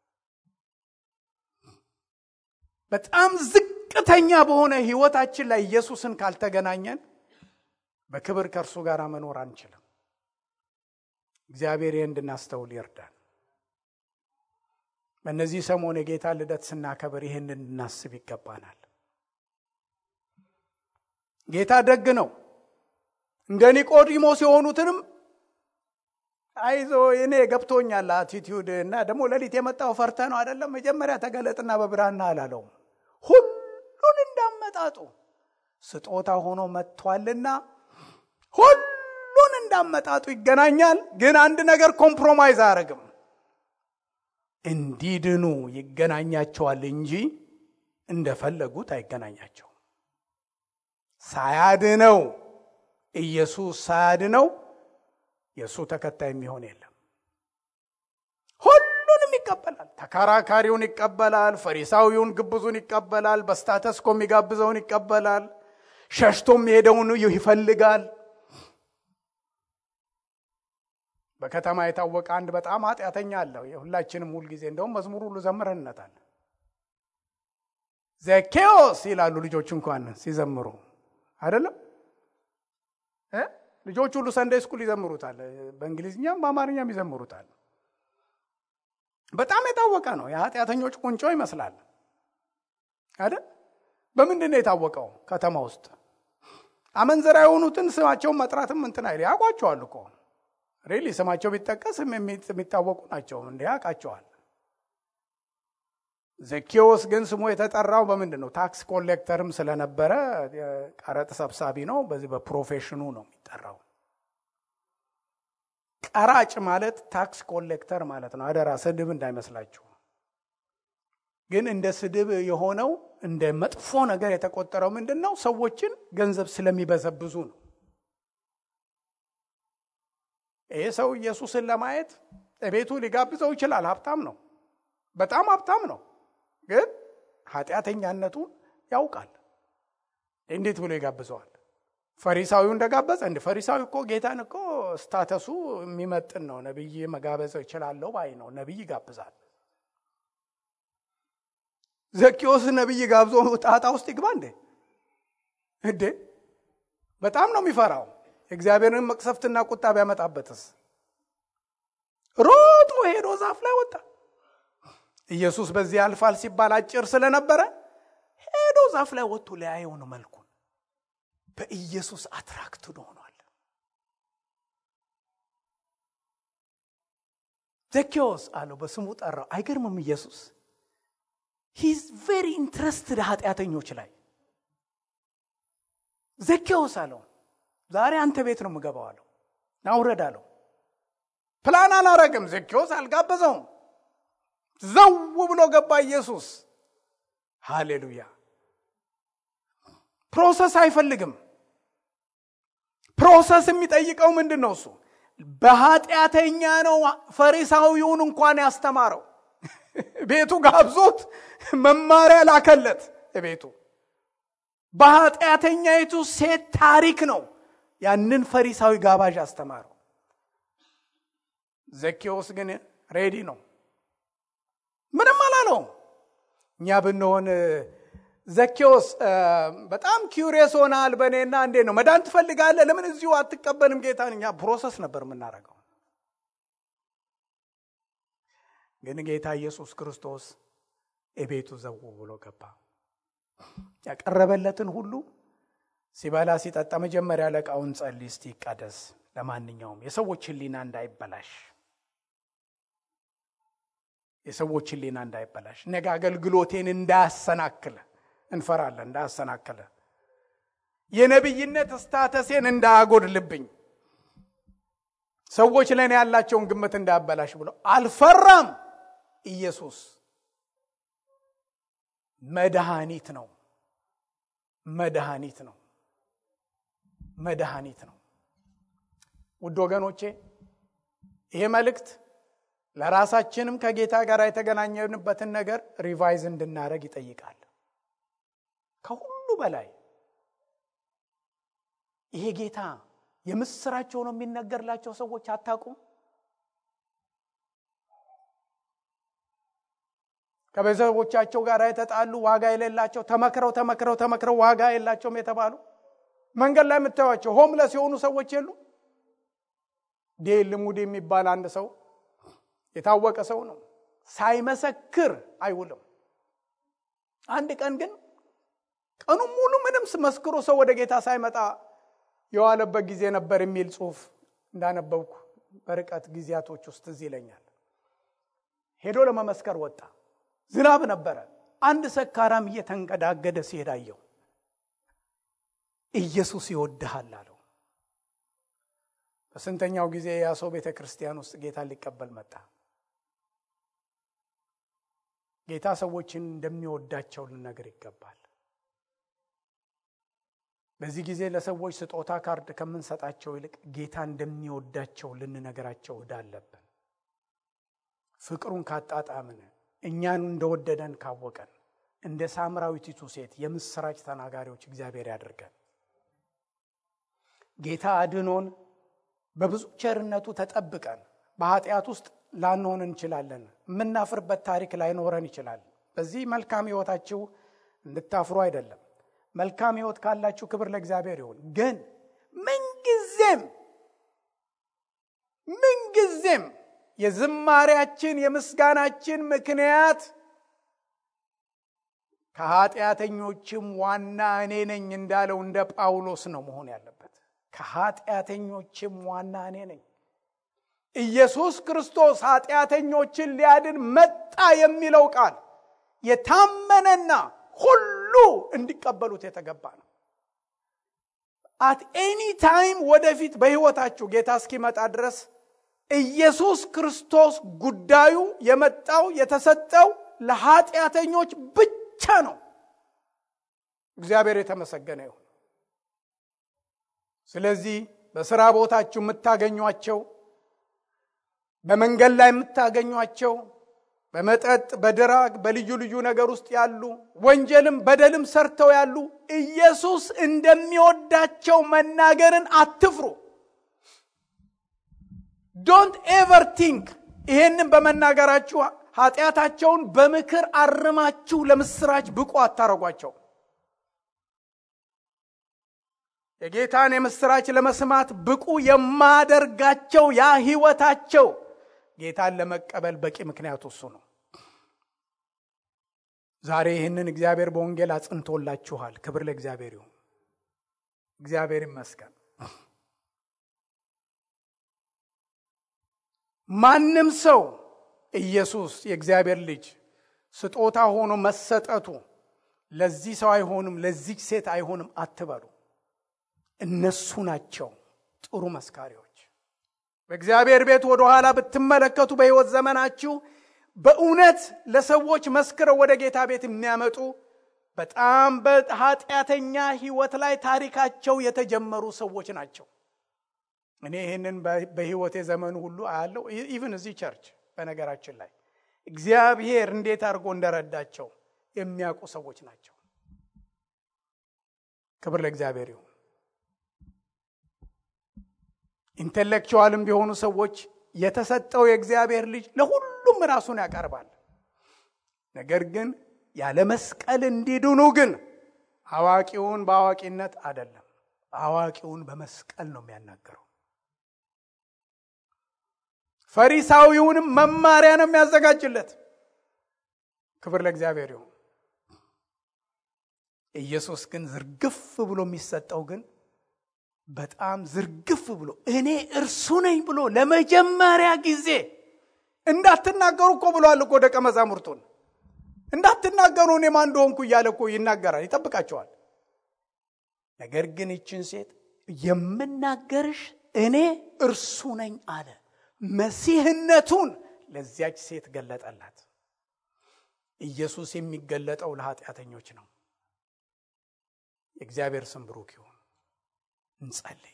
A: በጣም ዝቅተኛ በሆነ ህይወታችን ላይ ኢየሱስን ካልተገናኘን በክብር ከእርሱ ጋር መኖር አንችልም። እግዚአብሔር ይህ እንድናስተውል ይርዳል። በእነዚህ ሰሞን የጌታ ልደት ስናከብር ይህን እንድናስብ ይገባናል። ጌታ ደግ ነው። እንደ ኒቆዲሞስ የሆኑትንም አይዞ እኔ ገብቶኛል አቲቲዩድ እና ደግሞ ሌሊት የመጣው ፈርተ ነው አይደለም። መጀመሪያ ተገለጥና በብርሃና አላለውም። ሁሉን እንዳመጣጡ ስጦታ ሆኖ መጥቷልና ሁሉን እንዳመጣጡ ይገናኛል። ግን አንድ ነገር ኮምፕሮማይዝ አያደርግም። እንዲድኑ ይገናኛቸዋል እንጂ እንደፈለጉት አይገናኛቸውም። ሳያድነው ኢየሱስ ሳያድነው የእሱ ተከታይ የሚሆን የለም። ሁሉንም ይቀበላል። ተከራካሪውን ይቀበላል። ፈሪሳዊውን ግብዙን ይቀበላል። በስታተስኮ የሚጋብዘውን ይቀበላል። ሸሽቶ የሚሄደውን ይፈልጋል። በከተማ የታወቀ አንድ በጣም ኃጢአተኛ አለው። የሁላችንም ሁልጊዜ እንደውም መዝሙር ሁሉ ዘምረንነታል። ዘኬዎስ ይላሉ ልጆች እንኳን ሲዘምሩ አይደለም ልጆች ሁሉ ሰንደይ ስኩል ይዘምሩታል። በእንግሊዝኛም በአማርኛም ይዘምሩታል። በጣም የታወቀ ነው። የኃጢአተኞች ቁንጮ ይመስላል። አይደል? በምንድን ነው የታወቀው? ከተማ ውስጥ አመንዘራ የሆኑትን ስማቸውን መጥራትም እንትን አይል ያውቋቸዋል እኮ ሪሊ ስማቸው ቢጠቀስ የሚታወቁ ናቸው። እንዲ ያውቃቸዋል። ዘኬዎስ ግን ስሙ የተጠራው በምንድን ነው? ታክስ ኮሌክተርም ስለነበረ ቀረጥ ሰብሳቢ ነው። በዚህ በፕሮፌሽኑ ነው የሚጠራው። ቀራጭ ማለት ታክስ ኮሌክተር ማለት ነው። አደራ ስድብ እንዳይመስላችሁ። ግን እንደ ስድብ የሆነው እንደ መጥፎ ነገር የተቆጠረው ምንድን ነው? ሰዎችን ገንዘብ ስለሚበዘብዙ ነው። ይህ ሰው ኢየሱስን ለማየት ቤቱ ሊጋብዘው ይችላል። ሀብታም ነው፣ በጣም ሀብታም ነው። ግን ኃጢአተኛነቱን ያውቃል። እንዴት ብሎ ይጋብዘዋል? ፈሪሳዊው እንደጋበዘ እንደ ፈሪሳዊ እኮ ጌታን እኮ ስታተሱ የሚመጥን ነው። ነቢይ መጋበዝ እችላለሁ ባይ ነው። ነቢይ ይጋብዛል። ዘኪዎስ ነቢይ ጋብዞ ጣጣ ውስጥ ይግባ እንዴ? እንዴ በጣም ነው የሚፈራው። የእግዚአብሔርን መቅሰፍትና ቁጣ ቢያመጣበትስ? ሮጦ ሄዶ ዛፍ ላይ ወጣ። ኢየሱስ በዚህ ያልፋል ሲባል አጭር ስለነበረ ሄዶ ዛፍ ላይ ወጥቶ ሊያየው ነው መልኩን። በኢየሱስ አትራክትድ ሆኗል። ዘኬዎስ አለው፣ በስሙ ጠራው። አይገርምም? ኢየሱስ ሂዝ ቬሪ ኢንትረስትድ ኃጢአተኞች ላይ። ዘኬዎስ አለው፣ ዛሬ አንተ ቤት ነው የምገባው አለው። ናውረድ አለው። ፕላን አላረግም። ዘኬዎስ አልጋበዘውም። ዘው ብሎ ገባ ኢየሱስ። ሃሌሉያ። ፕሮሰስ አይፈልግም። ፕሮሰስ የሚጠይቀው ምንድን ነው? እሱ በኃጢአተኛ ነው ፈሪሳዊውን እንኳን ያስተማረው። ቤቱ ጋብዞት መማሪያ ላከለት። ቤቱ በኃጢአተኛይቱ ሴት ታሪክ ነው ያንን ፈሪሳዊ ጋባዥ አስተማረው። ዘኬዎስ ግን ሬዲ ነው። ምንም አላለውም። እኛ ብንሆን ዘኬዎስ በጣም ኪውሪየስ ሆናል በእኔና እንዴ ነው መዳን ትፈልጋለህ? ለምን እዚሁ አትቀበልም ጌታን? እኛ ፕሮሰስ ነበር የምናደርገው። ግን ጌታ ኢየሱስ ክርስቶስ እቤቱ ዘው ብሎ ገባ። ያቀረበለትን ሁሉ ሲበላ ሲጠጣ መጀመሪያ ለቃውን ጸልይ እስቲ ይቀደስ። ለማንኛውም የሰዎች ሕሊና እንዳይበላሽ የሰዎች ሕሊና እንዳይበላሽ ነገ አገልግሎቴን እንዳያሰናክለ እንፈራለን። እንዳያሰናክለ የነቢይነት ስታተሴን እንዳያጎድልብኝ ሰዎች ለእኔ ያላቸውን ግምት እንዳያበላሽ ብሎ አልፈራም። ኢየሱስ መድኃኒት ነው። መድኃኒት ነው። መድኃኒት ነው። ውድ ወገኖቼ ይሄ መልእክት ለራሳችንም ከጌታ ጋር የተገናኘንበትን ነገር ሪቫይዝ እንድናደረግ ይጠይቃል። ከሁሉ በላይ ይሄ ጌታ የምስራቸው ነው የሚነገርላቸው ሰዎች አታውቁም። ከቤተሰቦቻቸው ጋር የተጣሉ ዋጋ የሌላቸው ተመክረው ተመክረው ተመክረው ዋጋ የላቸውም የተባሉ መንገድ ላይ የምታዩቸው ሆምለስ የሆኑ ሰዎች የሉ። ዴል ሙድ የሚባል አንድ ሰው የታወቀ ሰው ነው። ሳይመሰክር አይውልም። አንድ ቀን ግን ቀኑን ሙሉ ምንም መስክሮ ሰው ወደ ጌታ ሳይመጣ የዋለበት ጊዜ ነበር የሚል ጽሑፍ እንዳነበብኩ በርቀት ጊዜያቶች ውስጥ እዚህ ይለኛል። ሄዶ ለመመስከር ወጣ። ዝናብ ነበረ። አንድ ሰካራም እየተንገዳገደ ሲሄድ አየው። ኢየሱስ ይወድሃል አለው። በስንተኛው ጊዜ ያ ሰው ቤተ ክርስቲያን ውስጥ ጌታን ሊቀበል መጣ። ጌታ ሰዎችን እንደሚወዳቸው ልነገር ይገባል። በዚህ ጊዜ ለሰዎች ስጦታ ካርድ ከምንሰጣቸው ይልቅ ጌታ እንደሚወዳቸው ልንነገራቸው ዕዳ አለብን። ፍቅሩን ካጣጣምን፣ እኛን እንደወደደን ካወቀን፣ እንደ ሳምራዊቲቱ ሴት የምስራች ተናጋሪዎች እግዚአብሔር ያደርገን። ጌታ አድኖን በብዙ ቸርነቱ ተጠብቀን በኃጢአት ውስጥ ላንሆን እንችላለን። የምናፍርበት ታሪክ ላይኖረን ይችላል። በዚህ መልካም ሕይወታችሁ እንድታፍሩ አይደለም። መልካም ሕይወት ካላችሁ ክብር ለእግዚአብሔር ይሁን። ግን ምንጊዜም ምንጊዜም የዝማሪያችን የምስጋናችን ምክንያት ከኃጢአተኞችም ዋና እኔ ነኝ እንዳለው እንደ ጳውሎስ ነው መሆን ያለበት። ከኃጢአተኞችም ዋና እኔ ነኝ። ኢየሱስ ክርስቶስ ኃጢአተኞችን ሊያድን መጣ የሚለው ቃል የታመነና ሁሉ እንዲቀበሉት የተገባ ነው። አት ኤኒ ታይም ወደፊት በሕይወታችሁ ጌታ እስኪመጣ ድረስ ኢየሱስ ክርስቶስ ጉዳዩ የመጣው የተሰጠው ለኃጢአተኞች ብቻ ነው። እግዚአብሔር የተመሰገነ ይሁን። ስለዚህ በስራ ቦታችሁ የምታገኟቸው፣ በመንገድ ላይ የምታገኟቸው፣ በመጠጥ በድራግ በልዩ ልዩ ነገር ውስጥ ያሉ ወንጀልም በደልም ሰርተው ያሉ ኢየሱስ እንደሚወዳቸው መናገርን አትፍሩ። ዶንት ኤቨር ቲንክ ይሄንን በመናገራችሁ ኃጢአታቸውን በምክር አርማችሁ ለምስራች ብቁ አታረጓቸው። የጌታን የምስራች ለመስማት ብቁ የማደርጋቸው ያ ህይወታቸው ጌታን ለመቀበል በቂ ምክንያቱ እሱ ነው። ዛሬ ይህንን እግዚአብሔር በወንጌል አጽንቶላችኋል። ክብር ለእግዚአብሔር ይሁን። እግዚአብሔር ይመስገን። ማንም ሰው ኢየሱስ የእግዚአብሔር ልጅ ስጦታ ሆኖ መሰጠቱ ለዚህ ሰው አይሆንም፣ ለዚች ሴት አይሆንም አትበሉ። እነሱ ናቸው ጥሩ መስካሪዎች። በእግዚአብሔር ቤት ወደ ኋላ ብትመለከቱ በሕይወት ዘመናችሁ በእውነት ለሰዎች መስክረው ወደ ጌታ ቤት የሚያመጡ በጣም በኃጢአተኛ ሕይወት ላይ ታሪካቸው የተጀመሩ ሰዎች ናቸው። እኔ ይህንን በሕይወቴ ዘመኑ ሁሉ አያለው። ኢቭን እዚህ ቸርች በነገራችን ላይ እግዚአብሔር እንዴት አድርጎ እንደረዳቸው የሚያውቁ ሰዎች ናቸው። ክብር ለእግዚአብሔር ይሁን። ኢንቴሌክቹዋልም ቢሆኑ ሰዎች የተሰጠው የእግዚአብሔር ልጅ ለሁሉም ራሱን ያቀርባል። ነገር ግን ያለ መስቀል እንዲድኑ ግን አዋቂውን በአዋቂነት አይደለም፣ አዋቂውን በመስቀል ነው የሚያናገረው። ፈሪሳዊውንም መማሪያ ነው የሚያዘጋጅለት። ክብር ለእግዚአብሔር ይሁን። ኢየሱስ ግን ዝርግፍ ብሎ የሚሰጠው ግን በጣም ዝርግፍ ብሎ እኔ እርሱ ነኝ ብሎ ለመጀመሪያ ጊዜ እንዳትናገሩ እኮ ብሏል እኮ ደቀ መዛሙርቱን እንዳትናገሩ እኔ ማን እንደሆንኩ እያለ እኮ ይናገራል፣ ይጠብቃቸዋል። ነገር ግን ይችን ሴት የምናገርሽ እኔ እርሱ ነኝ አለ። መሲህነቱን ለዚያች ሴት ገለጠላት። ኢየሱስ የሚገለጠው ለኃጢአተኞች ነው። የእግዚአብሔር ስም ብሩክ ይሁን። እንጸልይ።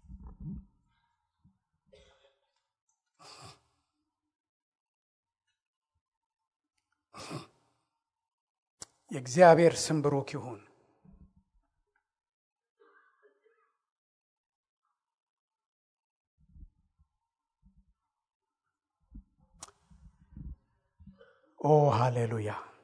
A: የእግዚአብሔር ስም ብሩክ ይሁን። ኦ ሃሌሉያ